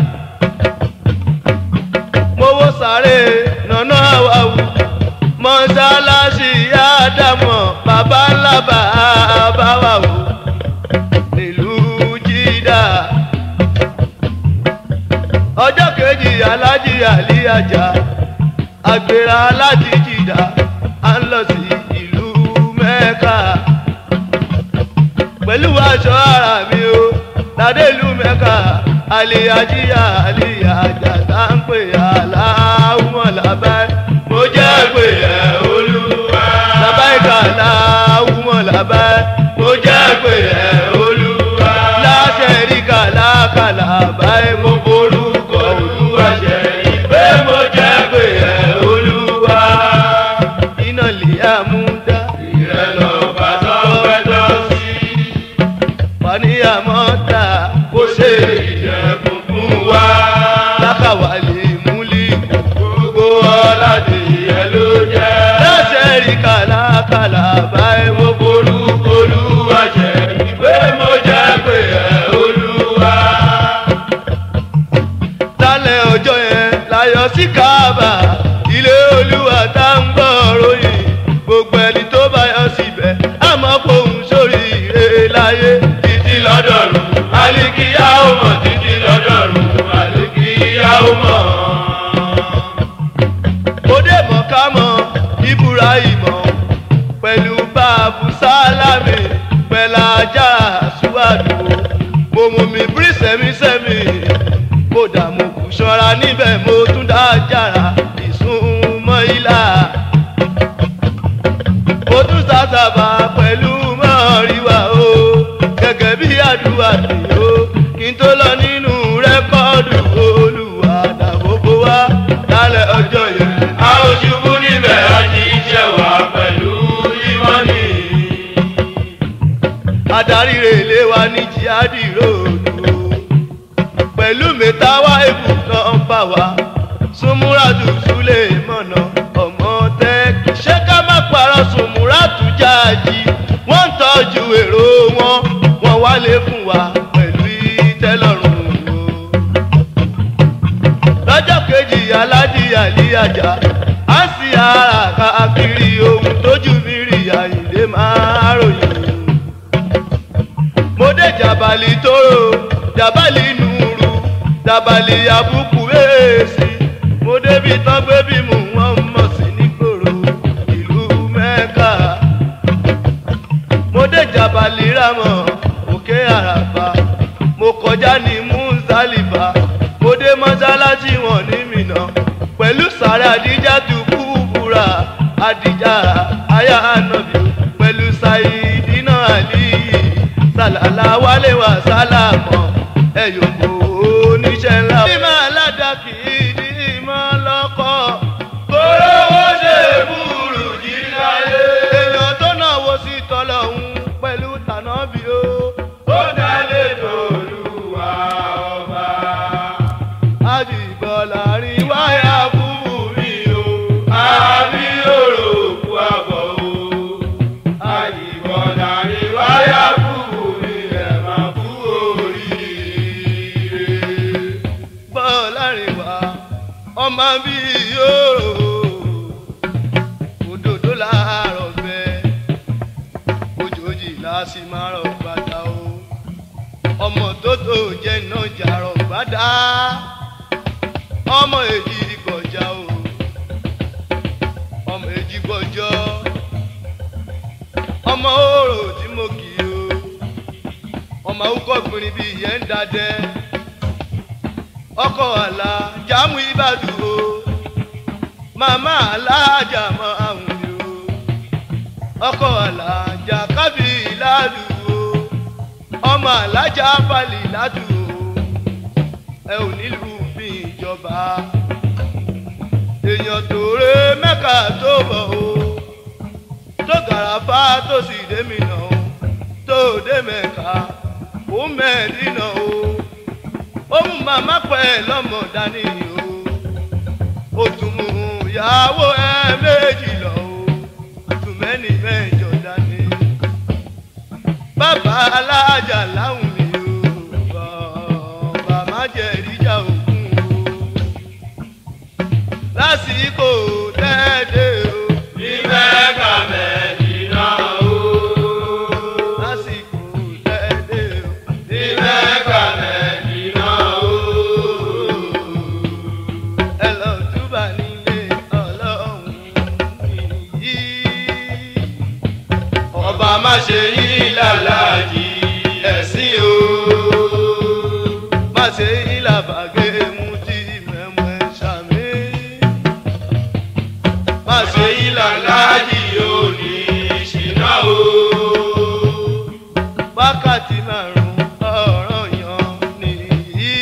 mowó sáré nànà àwàwù mọ́sálásí àdàmọ̀ bàbá ńlá bàbá wà wò nílùú jídà ọjọ́ kejì alájí àlí àjà àgbèrè alájí jìdá à ń lọ sí ìlú mẹ́ka pẹ̀lú aṣọ ara mi o ládé ìlú mẹ́ka àlè ajíyà àlè àjà tá ń pè aláwọ̀ làbẹ́ mo jẹ́ pé ẹ̀ olúwa làbẹ́ ìkàlà àwùmọ̀ làbẹ́ mo jẹ́ pé ẹ̀ olúwa láṣẹ rí kàlà kàlà báyìí mo borúkọ olúwa ṣe ìpè mo jẹ́ pé ẹ̀ olúwa iná lè àmúdá Ìrẹ́lọ bàtọ́ pẹ́tọ́ sí. faniyamọ́ta Kó ṣe ìjẹ̀kùn fún wa. lákàwálé múlí Gbogbo ọ̀làdì ẹ ló jẹ́. láṣẹ rí kàlà kàlà báyìí mo Orúkọ Olúwa jẹ́ ìpè mo jẹ́ pé ẹ Olúwa. lálẹ́ ọjọ́ yẹn láyọ̀ sí káàbà ilé olúwa tá ń gbọ́ ibrahimọ pẹ̀lú báàbù sálámì pẹ̀lú ajá àṣùwàdù mo mú mi bí sẹ́mísẹ́mí kódà mo kù ṣọ́ra níbẹ̀ mo tún dá jàrá ìsúnmọ́ ilà mo tún sàṣàbà pẹ̀lú mọ́ríwá o gẹ́gẹ́ bí àdúrà mi o kí n tó lọ nínú rẹ́kọ́ọ̀dù olùwà dàbòbò wá lálẹ́ ọjọ́ yẹn. a ò ṣubú níbẹ̀ a ti jẹ́ wá pẹ̀lú ìmọ̀ni. adarí rèlé wa ní jihadi ròdù pẹ̀lú mẹ́tàwá èbù náà bá wa súnmúràdù súlẹ̀ mọ̀nà ọmọ tẹ́ ṣé ká má parọ́ súnmúràdù jáàjì wọ́n ń tọ́jú èrò wọn wọ́n wálé fún wa pẹ̀lú ìtẹ́lọ́rùn o lọ́jọ́ kejì aládì àlíyàjà á sì ara káàkiri ohun tójú mi rí àyìnlé máa ròyìn mo dé jàbálì tóró jàbálì nùrù jàbálì àbùkù èèsì mo débi tán gbé bí mò ń wọ́n mọ̀ sí nígboro ìlú mẹ́ka mo dé jàbálì rámọ̀ òkè àràbà mo kọjá ní muzalifa mo dé mọ́sálásí wọn ní mìnà pẹ̀lú sàrẹ́ àdíjà tó kú búra àdíjà aya ànàbì pẹ̀lú sàìdínà àlìyí sàlàlà wálé wà sálàmọ́ ẹ̀yọ̀kọ̀ oníṣẹ́ ńlá. ìmọ̀ aládàkì ní ìmọ̀ lọ́kọ̀ kórówó ṣe búrú jí láyé. èèyàn tó náà wo sí tọ́lọ́hún pẹ̀lú tànàbí o. ó dálé tòlúwa ọba. àjìbọ̀là rí wáyà fúnfún mi o. àbí òròkú àbọ̀ o. àyìnbọ̀dà ni wáyà kúrú mi ẹ̀ máa kú oríire. bọ́ọ̀lá rìn wá ọmọ bí yóò òdòdó láàárọ̀ bẹ́ẹ̀ ojòjì láti máa rọ̀ bàtà o ọmọ tó tó jẹ́ náà jàrọ̀ bàtà ọmọ èjì kọjá o ọmọ èjì gbọ́jọ́ ọmọ òrò tí mo kì í o ọmọ awúkọ́ gbìnrín bíi ìyẹn ń dadẹ́ ọkọ àlà jámù ìbàdàn o màmá alájà mọ àwọn mi o ọkọ àlà jàkábì ìlàdù o ọmọ alájà balì ìlàdù o ẹ ò nílùú bí ìjọba èèyàn tó ré mẹ́ka tó bọ̀ o tó gàràfà tó sì dé mi nà o tó dé mẹ́ka ó mẹ́ẹ̀ẹ́dínà o ó mú màmá pẹ́ lọ́mọ dání o ó tún mú ìyàwó ẹ méjì lọ o tún mẹ́ni mẹ́jọ dání bàbá alájà láwùn mi o bàbá má jẹ́ ìríjà òkun o lásìkò tẹ́ẹ̀dẹ́ o ní mẹ́ka mẹ́dínà o. lásìkò tẹ́ẹ̀dẹ́ o ní mẹ́ka mẹ́dínà o. ẹ lọ túbà nílé ọlọ́run yìí. ọba má ṣe yí lálàjì ẹ̀sìn o. má ṣe ìlàbàgẹ́ mú tí mẹ́mọ́ ẹ ṣàmì. má má ṣe ṣe yí lálàjì ò ní ṣìnà o. wákàtí márùn-ún ọ̀rọ̀ yan nìyí.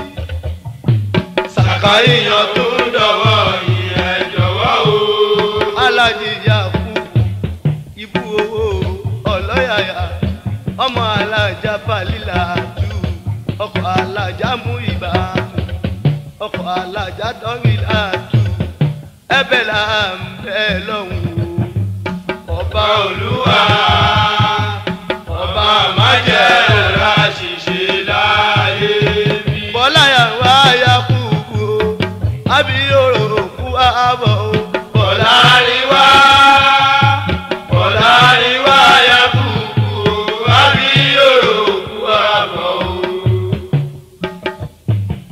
sàkáyìyàn tó ń dọ̀wọ́ yìí ẹ jọ̀wọ́ o. alájí yaku ibú owó ọlọ́yàyà ọmọ alájà falila jù ọkọ̀ alájà mú ibà ọkọ̀ alájà dọ́wìlà jù ẹbẹ̀ là ń bẹ̀ lọ́hùn o ọba olúwa ọba má jẹ́ ọ̀rá ṣìṣe láyé mi. bọ́lá yàrá yaku o àbí òrò kú àbọ̀ o bọ̀lá rí wá bọ̀lá rí wá yá kúkú àbí òròkú àbọ̀ o.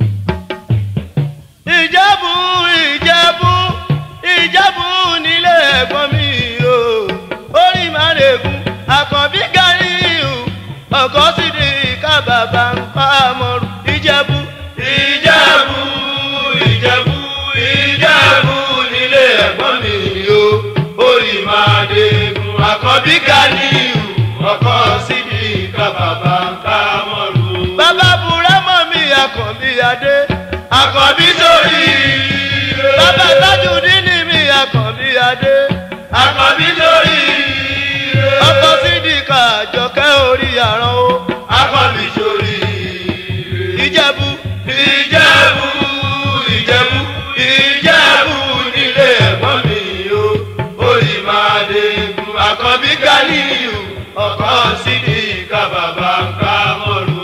ìjẹ́bù ìjẹ́bù ìjẹ́bù nílé ẹ̀gbọ́n mi o orí márègùn àkànbí gàríyù ọkọ sì di ká bàbá ń pa mọ́rù ìjẹ̀bú. ìjẹ̀bú ìjẹ̀bú ìjẹ̀bú nílé ẹ̀gbọ́n mi o orí máa dégun àkọ́bí Ganiu ọkọ síbi ká bàbá ń ká mọ́rù. bàbá burẹ́mọ̀ mi àkànbí adé. àkọ́bí sórí ire. bàbá tajudeen mi àkànbí adé. àkọ́bí sórí ire. ọkọ sídìkà àjọkẹ́ orí àrán o. àkọ́bí sórí ire. ìjẹ̀bú. ìjẹ̀bú ìjẹ̀bú ìjẹ̀bú nílé ẹ̀gbọ́n mi o orí máa dégun àkọ́bí Ganiu ọkọ síbi ká bàbá ń ká mọ́rù.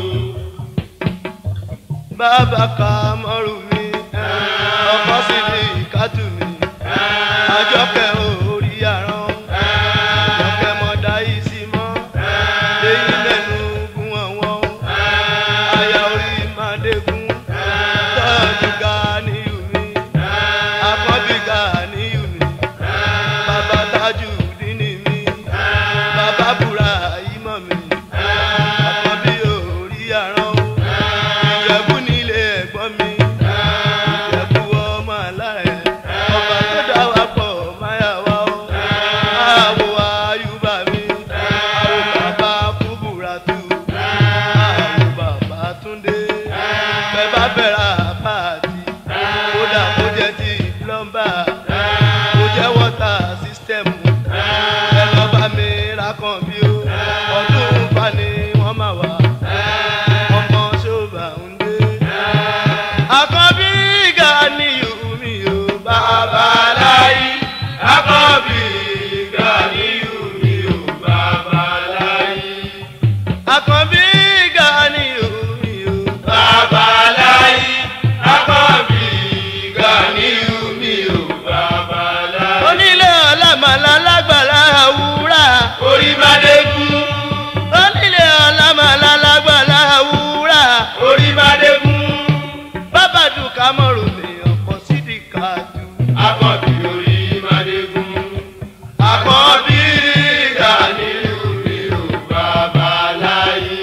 bàbá ka mọ́rù mi. ọkọ sídìkà tù mí. àjọkẹ́ orí àrán. àjọkẹ́ mọ̀dá yìí sí mọ́. lẹ́yìn mẹ́nu gún ọ̀wọ́n. àyà orí màdégún. tọ́jú Ganiu mi. àkọ́bí Ganiu mi. bàbá Tajudeen mi. bàbá Ibrahim mi. àkọ́bí orí àrán o. ìjẹ̀bú nílé ẹ̀gbọ́n mi. ìjẹ̀bú ọmọ alárẹ̀. ọba tó dá wa pọ̀ máyà wá o. àwo ayúbà mi. àwo bàbá kúbúratù. àwo bàbá túndé. bẹ́ẹ̀ bá bẹ̀rẹ̀ àpáàtì. kódà kó jẹ́ ti plọ́mbà. kó jẹ́ wọ́tà sísítẹ́mù. ẹ lọ bá mi ra kan bí o. ọdún fani wọ́n máa wà. ọmọ ṣọ́ọ̀bà ń dé. àkọ́bí Ganiu mi o bàbá láyé. àkọ́bí Ganiu mi ò bàbá láyé. àkọ́bí Ganiu mi o bàbá láyé. àkọ́bí Ganiu mi ò bàbá láyé. onílé ọlámàlà lágbàlá àwúrà. orí máa dégun. onílé ọlámàlà lágbàlá àwúrà. orí máa dégun. bàbá dùkà mọ̀rùn mi ọkọ̀ sídìí kájú. àkọ́bí orí máa dégun. àkọ́bí Ganiu mi ò bàbá láyé.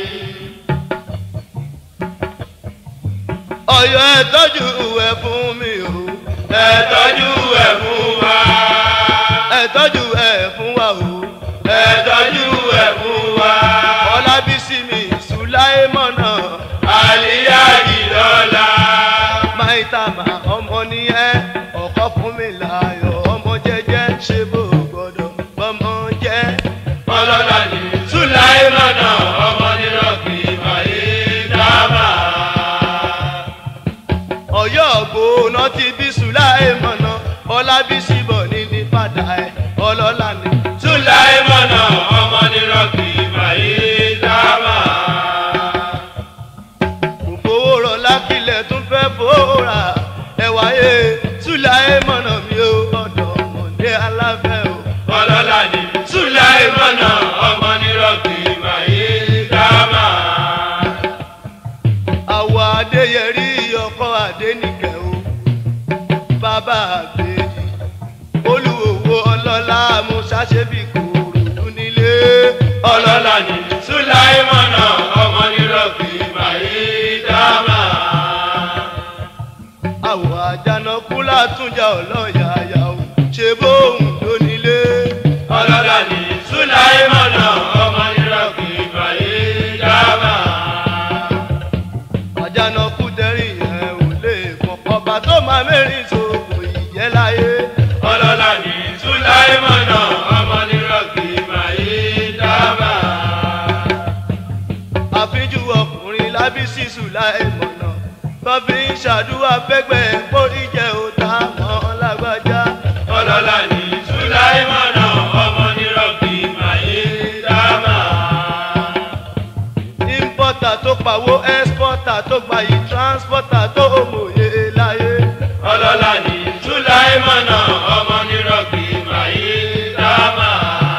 ọ̀yọ́ ẹ̀ tọ́jú ẹ̀ fún mi o. ẹ tọ́jú ẹ̀ fún wa. ẹ̀ tọ́jú ẹ̀ fún wa o. ẹ tọ́jú ẹ̀ fún wa. ọlábísí mi sùláìmọ̀nà. àlìyá ìlọ́la. máìtàmà ọmọ nìyẹn ọkọ fún mi láyọ̀ ọmọ jẹ́jẹ́ ṣe bó gbọ́dọ̀ bọ́mọ jẹ́. ọlọ́lá ni sùláìmọ̀nà ọmọ nírọ̀kì máyé dábà. ọ̀yọ́ ògbóná ti bí sùláìmọ̀nà ọlábísí bọ̀ ní ní padà ẹ̀ ọlọ́lá ni. sùláìmọ̀nà ọmọ nírọ̀kì máyé dábà. kò fowó rọ lákìlẹ̀ tún fẹ́ fòórà ẹ̀wà yé sùláìmọ̀nà mi ò ọ̀dọ̀ ọmọdé aláfẹ́ o. ọlọ́lá ni sùláìmọ̀nà ọmọ nírọ̀kì máyé dábà. àwọ̀ adéyẹrí ọkọ̀ adénìkẹ́ o bàbá àgbèjì olùwòwò ọlọ́lá musa ṣẹ́bí kòròdú nílé ọlọ́lá ni sùláìmọ̀nà ọmọ nírọ̀kì máyé dábà. àwọ̀ àjànàkú látúnjà ọlọ́yàyà o ṣe bóun ló nílé ọlọ́lá ni sùláìmọ̀nà ọmọ nírọ̀kì máyé dábà. àjànàkú tẹ̀rìn yẹn ò lè pọ̀ ọba tó máa mẹ́rin sòkò ìyẹ́ láyé ọlọ́lá ni sùláìmọ̀nà ọmọ nírọ̀kì máyé dábà. àfíjú ọkùnrin lábísí sùláìmọ̀nà tó fi ń ṣàdúrà fẹ́gbẹ́ pórí jẹ́ òtá mọ́ lágbájá. ọlọ́lá ni sùláìmọ̀nà ọmọ nírọ̀kì máyé dábà. importer tó pawó exporter tó gbayì transporter tó mòye láyé. ọlọ́lá ni sùláìmọ̀nà ọmọ nírọ̀kì máyé dábà.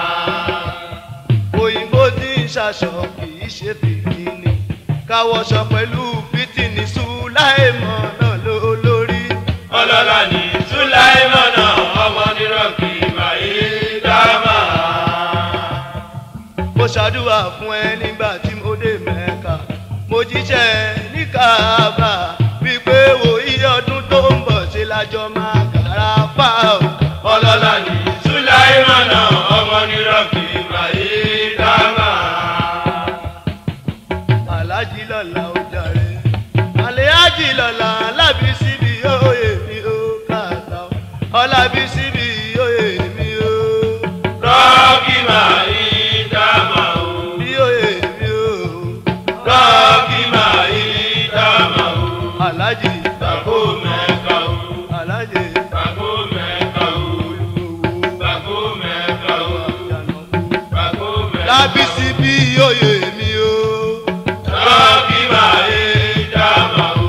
òyìnbó tí ń ṣaṣọ kì í ṣe fìdíní káwọṣọ pẹ̀lú fìtìní sùláìmọ̀ náà ló lórí. ọlọ́lá ni sùláìmọ̀nà ọmọ nírọ̀kì máyé fún ẹ nígbà tí mo dé mẹ́ka mo jíṣẹ́ ní káàbà wípé wo iye ọdún tó ń bọ̀ ṣe lájọ máa kàrà pa o. ọlọ́lá ní sùláìmánà ọmọ nírọ̀bì máyé dámà. alájí lọ́la ó jàre àlẹ́ájì lọ́la lábí síbi òye mi ó kàtà ó ọlábí síbi òye mi ó rọ́ọ̀kì máyé dámà o. bí òye mi ó rọ́ọ̀kì máyé dámà o. alájí bàbá mẹ́ka o. alájí bàbá mẹ́ka o. bàbá mẹ́ka o. bàbá mẹ́ka o. lábí síbi òye mi ó rọ́ọ̀kì máyé dámà o.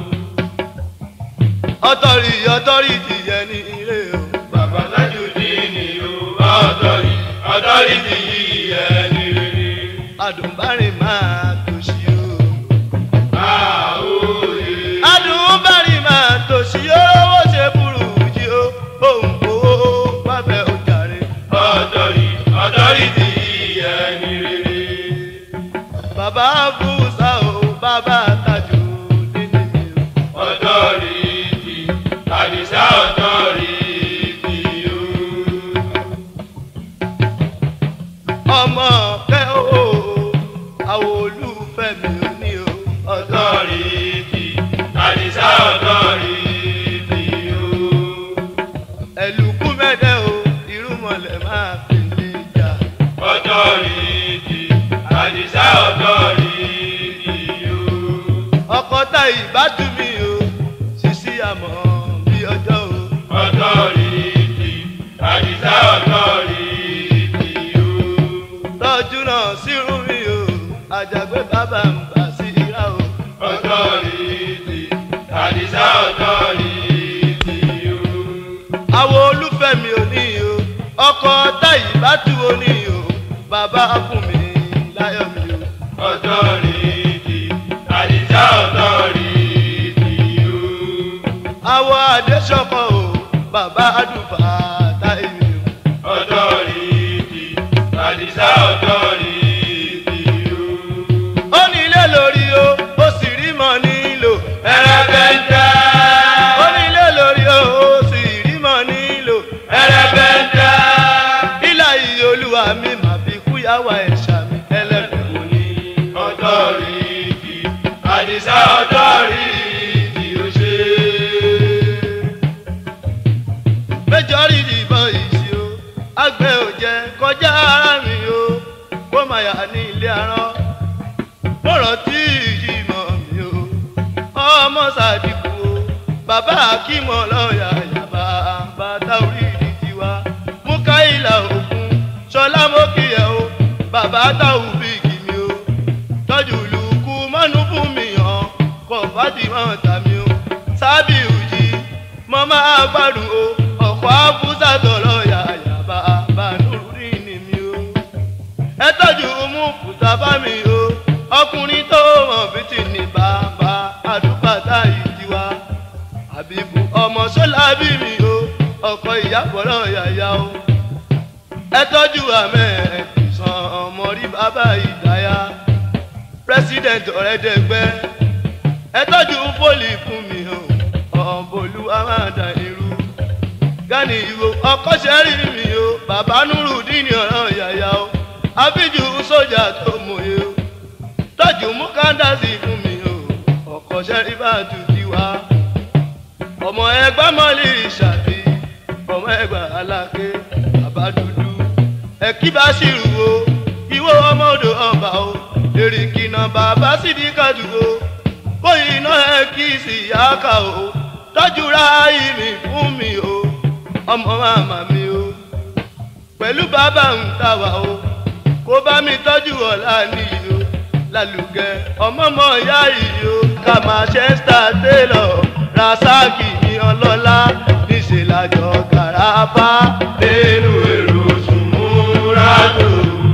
ọtọ́rì ọtọ́rì tìyẹ ní ilé o. bàbá Tajudeen o. ọ̀dọ́rì ọ̀dọ́rì ti yí ẹni rere. adùnbárìn máa tòṣì o. àwòye. adùnbárìn máa tòṣì o. owó ṣe burú jí o. òun kò wábẹ́ ojàre. ọ̀dọ́rì ọ̀dọ́rì ti yí ẹni rere. bàbá fúnṣà o bàbá tajú nínú mi o. ọ̀dọ́rì ti àdìsá ọ̀dọ́rì ti o. ọmọ kẹ́ o àwọn olùfẹ́ mi ò ní o. ọ̀dọ́ ọ̀dọ́rì ti àdìsá ọ̀dọ́rì ti o. ẹ̀lùkú mẹ́dẹ́ o irúmọlẹ̀ máa fi lè jà. ọ̀dọ́rì ti àdìsá ọ̀dọ́rì ti o. ọkọ tá ìbátú mi o ṣíṣí àmọ́ bí ọjọ́ o. ọ̀dọ́rì ti àdìsá ọ̀dọ́rì ti o. tọ́jú náà sírun mi o àjàgbé bàbá ń bà sí ìrà o. ọ̀dọ́rì ti àdìsá ọ̀dọ́rì ti o. àwọn olùfẹ́ mi ò ní o ọkọ tá ìbátú o ní o bàbá fún mi láyọ̀ mi o. ọ̀dọ́rì ti àdìsá ọ̀dọ́rì ti o. àwọn àdéṣọkọ o bàbá àdùfà táyé mi o. ọ̀dọ́rì ti àdìsá ọ̀dọ́rì ti o. ó ní ilé lórí o ó sì rí mọ́ nílò. ẹrẹbẹntẹ ó ní ilé lórí o ó sì rí mọ́ nílò. ẹrẹbẹntẹ ilà iye olúwa mi mà fi kúyàwó ẹ̀ṣà mi ẹlẹ́gbẹ̀ẹ́ mo ní. ọ̀dọ́rì ti àdìsá ọ̀dọ́rì ti o ṣe. méjọ́rì ìbọn ìṣí o àgbẹ̀ ò jẹ́ kọjá ara mi o kó máa yà ní ilé arán mo rántí ìyìmọ̀ mi o ọmọ sàdìkù o bàbá akímọ̀ lọ́ọ̀yà yàbá bàtà orí ìdí tiwa mú káyìlà òkun ṣọlá mókìyẹ o bàbá táwù bíìgì mi o tọ́jú lùkù mọ́nú fún mi hàn kọ̀ fàdìmọ̀ tàmí o sábì òjì mo máa gbádùn o ọ̀pọ̀ àfúsà tọ̀lọ̀ yàyàbá bànúrì ni mi o ẹ tọ́jú mú fùsà bá mi o ọkùnrin tó mọ̀ fìtì ní bàbá àdúgbàtà yìí tiwa àbíkú ọmọ sọ́lá bí mi o ọkọ̀ ìyàbọ̀lọ̀ yàyà o ẹ tọ́jú àmẹ́ ẹ̀dùnsán ọmọ rí bàbá ìdáyà president ọ̀rẹ́dẹ̀gbẹ́ ẹ tọ́jú pólì fún mi o ọ̀bọ̀lú amáda irú gani ìwò ọkọ̀ṣẹ́ rí mi o bàbá nurudini ọ̀rọ̀ yàyà o àbíjú sójà tó mòye o tọ́jú mukandasi fún mi o ọkọ̀ṣẹ́ rí bá tutù wá ọmọ ẹgbẹ́ mọ́lì ìṣàbí ọmọ ẹgbẹ́ aláké bàbá dúdú ẹ̀kí bá ṣìrù o ìwọ ọmọ odò ọba o èrìkìnà bàbá sídìkàdù o bóyá iná ẹ kí sì yá ká o tọ́jú ráàyè mi fún mi o ọmọ màmá mi o pẹ̀lú bàbá ń ta wà o kó bá mi tọ́jú ọ̀la nìyí o lálùgẹ ọmọọmọ ìyá yìí o ká Manchester Taylor rasaki ní ọlọ́lá níṣẹ́ lájọ gàràfà nínú èrò sùnmúrádò.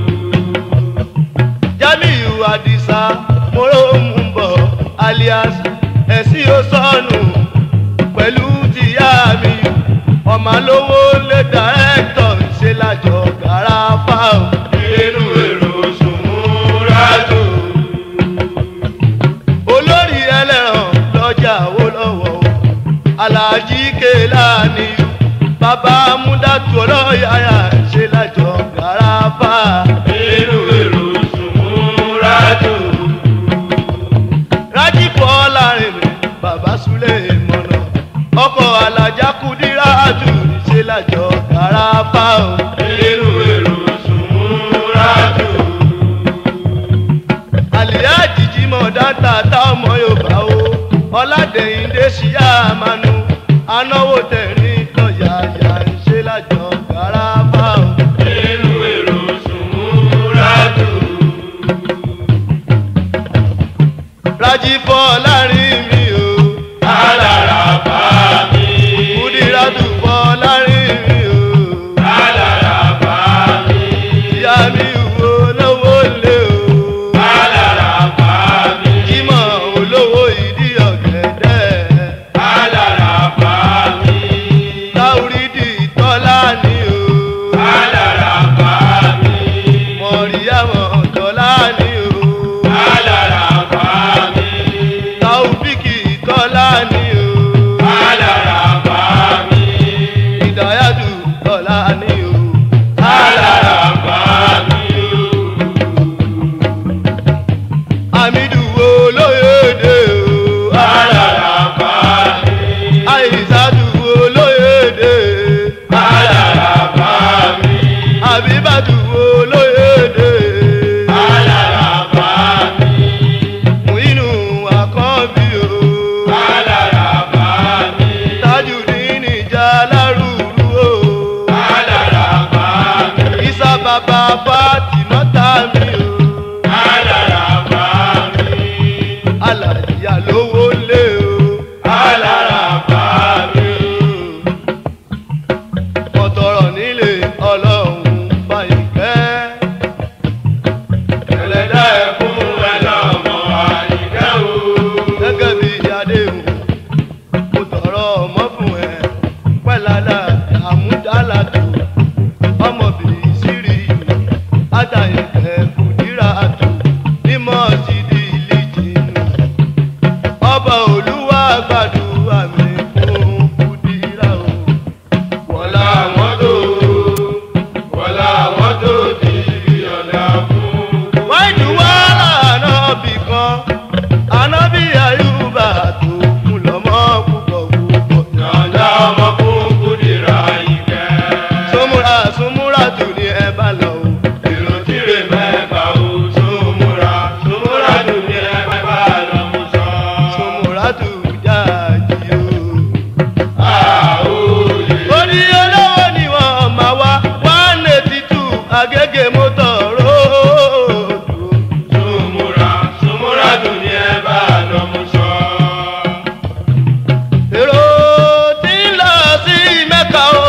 Jamiu Adisa moro ń bọ̀ alias ẹ̀sìn ó sọnù pẹ̀lú tìyá mi ọmọ lówó lé dàrẹ́tọ̀ ṣe lájọ gàràfà o. nínú èrò sùnmúrádò. bàbá múdàtú ọlọ́yàyà ṣe lájọ gàràfà. Èrò èrò sùnmúra tó. rájí bọ́ láàrin mi bàbá súlẹ̀ mọ̀nà ọkọ̀ alájà kùdírà tù ṣe lájọ gàràfà o. Èrò èrò sùnmúra tó. àlìyá jìjì mọ̀ dáńtà tá ọmọ yorùbá o ọ̀làdẹ̀yìndé ṣíyá àmànù anáwó tẹ̀rín lọ́yàyà ń ṣe lájọ gàràfà o. Èrò èrò sùnmúra tó. rájí bọ́ láàrin mi o Alára bá mi. kùdírà tù bọ́ láàrin mi o. Alára bá mi. ìyá mi wo lówó lé o. Alára bá mi. jímọ̀ olówó ìdí ọ̀gẹ̀dẹ̀. Alára bá mi. táwùrídì tọ́lá ni o. Alára bá mi. mọ̀ríyàmọ̀ tọ́lá ni o. Alára bá mi. táwùbíkì tọ́lá ni o. Alára bá mi. ìdáyàdù tọ́lá ni o. Alára bá mi. àmìdù olóyèdè o. Alára bá mi. àìsàdù olóyèdè. Alára bá mi. àbíbàdù olóyèdè. Alára bá mi. Mùínú àkọ́bí o. Alára bá mi. Tajudeen ìjà lárúurú o. Alára bá mi. Isa bàbá Fátímọ́tà mi o. Alára bá mi. Alàyà lówó lé o. Alára bá mi. Mọ̀tọ̀rọ̀ nílé ọlọ́run Fáyìnkẹ́. Ẹlẹ́dàá ẹ̀kún ẹ lọ́mọ àyíká o. Gẹ́gẹ́ bí Adéhùn, mo tọrọ ọmọ fún ẹ. Pẹ́ládà àmúdálàdù, ọmọbìnrin sírí ìlú. Ádàyẹ̀kẹ́ kùdírà àtù, mímọ́ ti di ilé jìnnú. Ọba Olúwa gbàdúrà mi fún kùdírà o. Wọ́lá àwọn tó wọ́lá àwọn tó ti rí ọ̀dà fún. wáìdù wá ànábì kan ànábì àyùbá tó kú lọ́mọ púpọ̀ púpọ̀. Yọ̀ǹda ọmọ fún Kúdìrá Ìkẹ́. súnmúra súnmúra tù ní ẹ bá lọ o. Èrò tíre mẹ́fà ó súnmúra. Súnmúra tún ní ẹgbẹ́fà lọ́mú sọ. súnmúra tù jáàjì o. Àòyè. orí olówó ni wọ́n máa wá one eighty two agége mọ́tò róòdù. Súnmúra. Súnmúra tún ní ẹgbẹ́fà lọ́mú sọ. èrò tí ń lọ sí mẹ́ka o.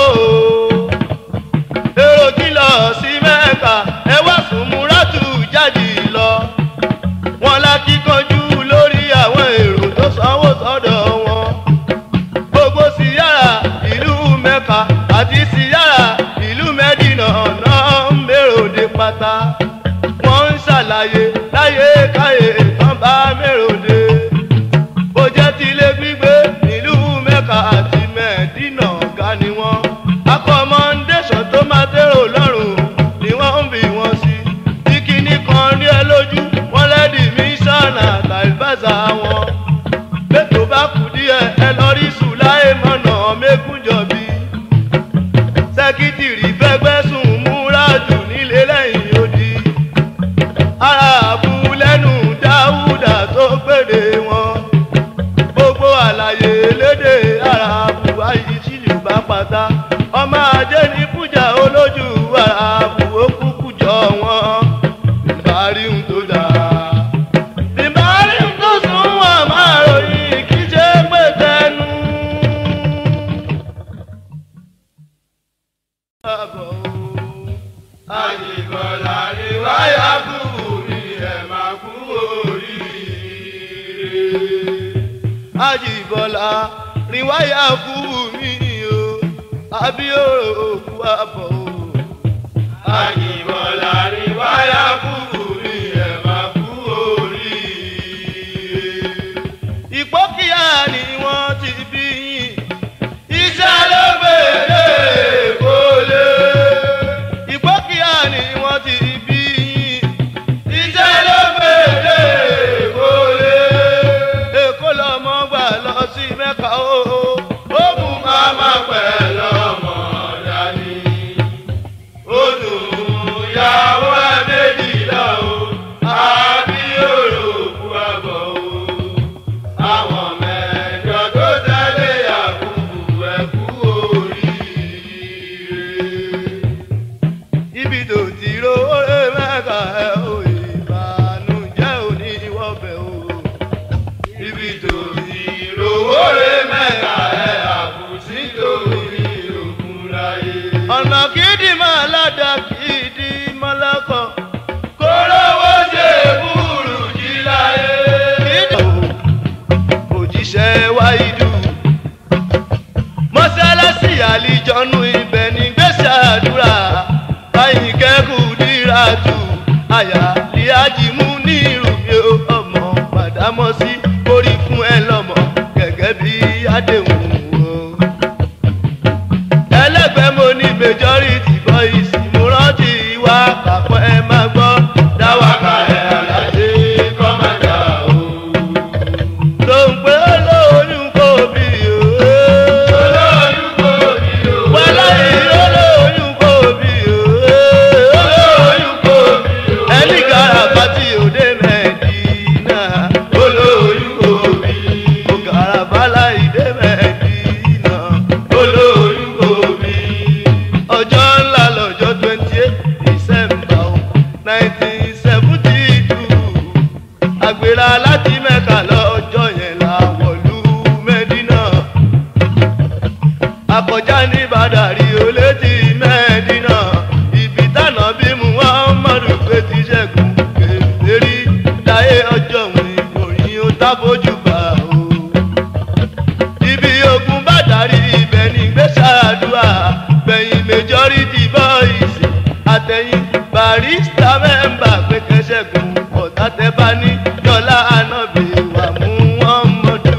èrò tí ń lọ sí mẹ́ka ẹ wá súnmúra tù jáde lọ. wọn lákìkanjú lórí àwọn èrò tó sanwó sọ́dọ̀ wọn. gbogbo síyára ìlú mẹ́ka àti síyára ìlú mẹ́dínà náà ń mèròde pátá. wọ́n ń ṣàlàyé láyé káyé tán bá mèròde. bó jẹ́ tilé gbígbé nílùú mẹ́ka àti mẹ́dínà ga ni wọ́n. accommodation tó máa tẹ́rò lọ́rùn ni wọ́n ń bí wọn sí. bí kinní kan rí ẹ lójú wọ́n lẹ́dí mísánà tàìbàzà wọn. bẹ́ẹ̀ tó bá kù díẹ̀ ẹ lọ rí sùláì mọ̀nà mẹ́kúnjọ̀bí. sẹ́kítìrì fẹ́gbẹ́ sùn múra jù nílé lẹ́yìn odi. ara àbúlẹ́nu dáúdà tó gbèdé wọn. gbogbo àlàyé lédè ara àbúwá yìí sílùú bá pátá. ọmọ ajé ní kújà olójú ara àbúwó kúkú jọ wọn. ìbárí ń tó dáa ìbárí tó sún wọn máa ròyìn kí ṣe pé tẹnu. Àjìbọ̀lá ni wáyà kúrú mi ẹ̀ máa kú oríire. Àjìbọ̀lá rìwáyà kú mi o àbíòrò òkú àbọ̀ o. Àjìbọ̀lá ni wáyà kúrú mi ẹ̀ máa kú oríire. ìpókíyà ni wọ́n ti bí yín. Iṣẹ́ ló gbèrè ọ̀nà kìdí máa ládà kìdí mọ́lọ́kọ̀. kórówó ṣe búrú jí láyé. kìdí òjíṣẹ́ wáìdù. mọ́sálásí àlìjọ́nù ibẹ̀ ní gbèsè àdúrà. báyìí kẹ́kù dírà tù. àyà líájì mú ní ìrùmí ọmọ màdámọ́sí orí fún ẹ lọ́mọ gẹ́gẹ́ bí àdéhùn o ẹlẹgbẹ́ mo ní majority boys mo rántí wá kàpọ̀ ẹ máa gbọ́ dáwàkà ẹ̀ àlàyé kọ́mọ̀dà o. tó ń pé olóyún kò bí o. olóyún kò bí o. wàhálà yìí olóyún kò bí o. olóyún kò bí o. ẹnì karabà tí òde mẹ́ẹ̀dínà olóyún kò bí. ó karabà láì dé mẹ́ẹ̀dínà olóyún kò bí. ọjọ́ ńlá lọ́jọ́ twenty eight december nineteen seventy two àgbèrè láti mẹ́ka lọ́jọ́ yẹn la wọ̀lú mẹ́dínà akọjá ní bàdàrí olétí mẹ́dínà ibi tànà bí muhammadu pé ti ṣẹ́gun kèfèrí láyé ọjọ́ òun ìròyìn ó tábójú bá o ibi ogun bá darí ibẹ̀ ní gbèsè àdúrà gbẹ̀yìn majority boys àtẹ̀yìn barista mẹ́mbà pé kẹsẹ̀gùn ọ̀tá tẹ bá ní dọ́là ànábì wà mú wọn mọ́dù.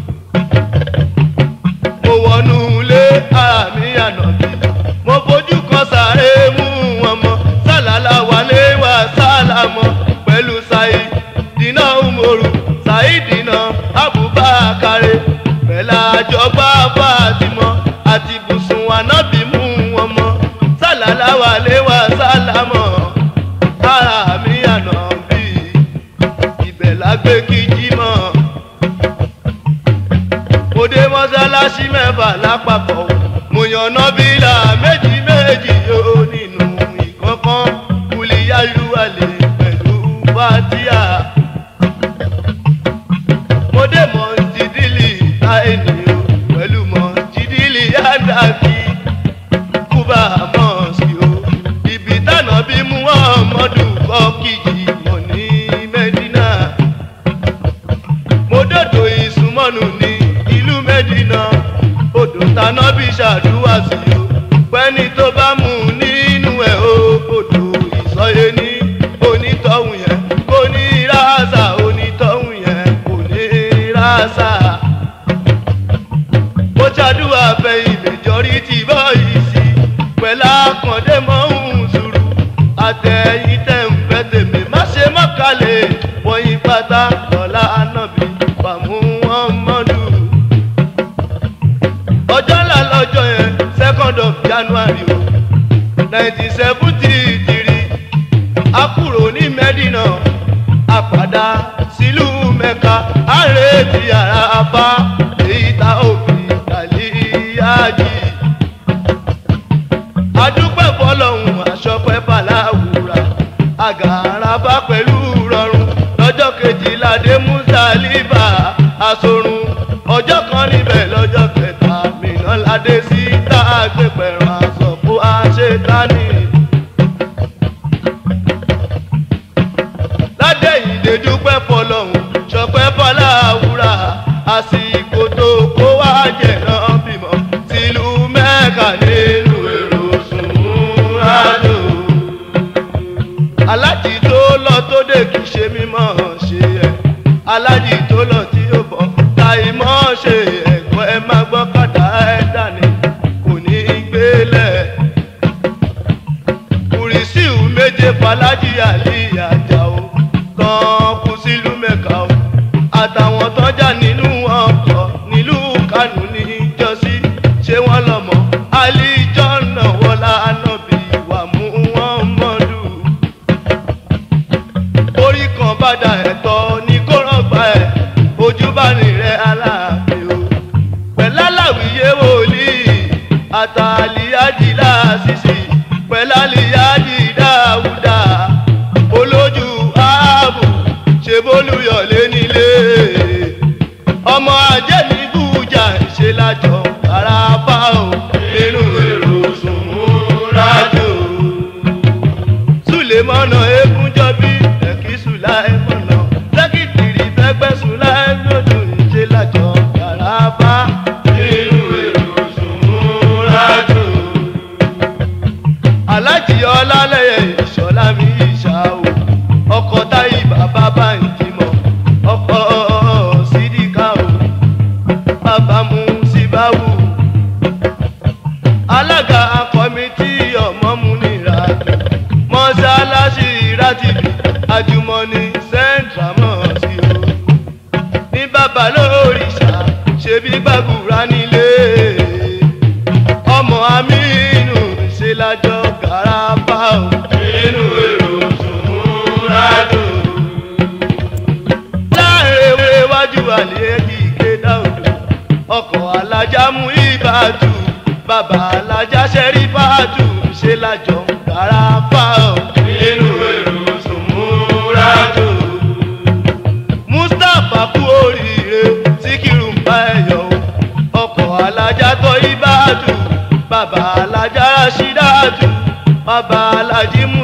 mo wọnú ilé ara mi ànábì mo fojú kan sáré mú wọn mọ sálálà wálé wá sálámọ pẹ̀lú sáyé dínà umoru sáyidina abubakare bẹ́lá àjọgbá fatimọ àti bùsùn ànábì mú wọn mọ sálálà wálé wá sálámọ ara mi ànábì ibẹ̀ lágbé kíjí mọ́ mo dé mọ́sálásí mẹ́fà lápapọ̀ mo yan nọ́bìlà méjì méjì yóò nínú ìkọ̀kan kùlìyàlúwalè pẹ̀lú fatia mo dé mọ jìdílì táìní o pẹ̀lú mọ jìdílì yàdàkì kúbà mọ́ọ̀sì o ibi tànà bí muhammadu kọ́ kìjì mọ̀ ní mẹ́dínà mo dòdò ìsúnmọ́nù ní ìlú mẹ́dínà odò taná bí ṣàdúrà sí o pẹ́ni tó bá mú nínú ẹ̀ o odò ìsọyé ní onítọ̀hún yẹn kò ní rásà onítọ̀hún yẹn kò ní rásà. mo ṣàdúrà fẹ̀yìn majority boys pẹ̀lú àkàndé mọ́hún sùúrù àtẹ̀yìn tẹ̀ ń fẹ́ tèmi má ṣe mọ́kàlẹ̀ wọ̀nyí pátá lọ́la ànábì pàmò wọn mọ́dù. ọjọ́ ńlá lọ́jọ́ yẹn second of january o nineteen seventy three a kúrò ní mẹ́dínà a padà sílùú mẹ́ka a retí ara apá èyí tá òfin kàlíyájì adúpẹ́ fọlọ́hún aṣọ́pẹ́ fàlàwùrà àgàràbá pẹ̀lú rọrùn lọ́jọ́ kejìlá dé mùsàlìbà àsorun ọjọ́ kan níbẹ̀ lọ́jọ́ kẹta mìíràn ládé sí tá a gbé pẹ̀rọ àsọ̀kú àṣetánì. ládé ìdè dúpẹ́ fọlọ́hún ṣọpẹ́ fọláwùrà àsìkò tó kó wá jẹ̀ náà bímọ sílùú mẹ́ka nínú èrò sùn ájò alájì tó lọ tó dé kì í ṣe mímọ́ ṣe ẹ̀ alájì tó lọ tí ó bọ̀ táì mọ́ ṣe ẹ̀kọ́ ẹ má gbọ́ kàdá ẹ̀ dání kò ní í gbélé kùrìsíù méje falájì àlì àjàó tán kú sílùú mẹ́ka o àtàwọn tọ́jà nínú ọkọ̀ nílùú kánú níjọ́sí ṣé wọ́n lọ́mọ àlìjọ́nà wọlá ànábì wà mú wọn mọ́dù orí kan bàdà ẹ̀tọ́ ní kó rọ̀gbà ẹ̀ ojú bá nìrẹ̀ aláàfin o pẹ̀láláwìyé wòlíì àtàlíyájì láàṣìṣì pẹ̀láliyájì dáúdà olójú ààbò ṣe bólúyọ̀lé nílé ọmọ ajé ní bújà ṣe lájọ àràbà ò nínú èrò sùn alájì ọlálẹyẹ ìṣọlá mi ìṣà o ọkọ táyì bàbá bá ń jìmọ ọkọ sídìkà o bàbá mu síbáwù alága kọmitì ọmọmúnira mọ́sálásí rátìbì àjùmọ̀ní central mosque o ní bàbá lórìṣà ṣebí gbàgùrà nílé ọmọ amínú ṣe lájọ gàràbà o. inú èrò sùnmúradùn. láàrin ewé iwájú àlẹ́ kíké dáòdò ọkọ̀ alájà mú ìbàdù bàbá alájà ṣẹ́rí bàdù ṣe lájọ gàràbà o. inú èrò sùnmúradùn. mustapha kú oríire síkírù ń bá ẹ yọ o ọkọ̀ alájà tọ́ ìbàdù bàbá alájà ṣídàdù bàbá alájí mú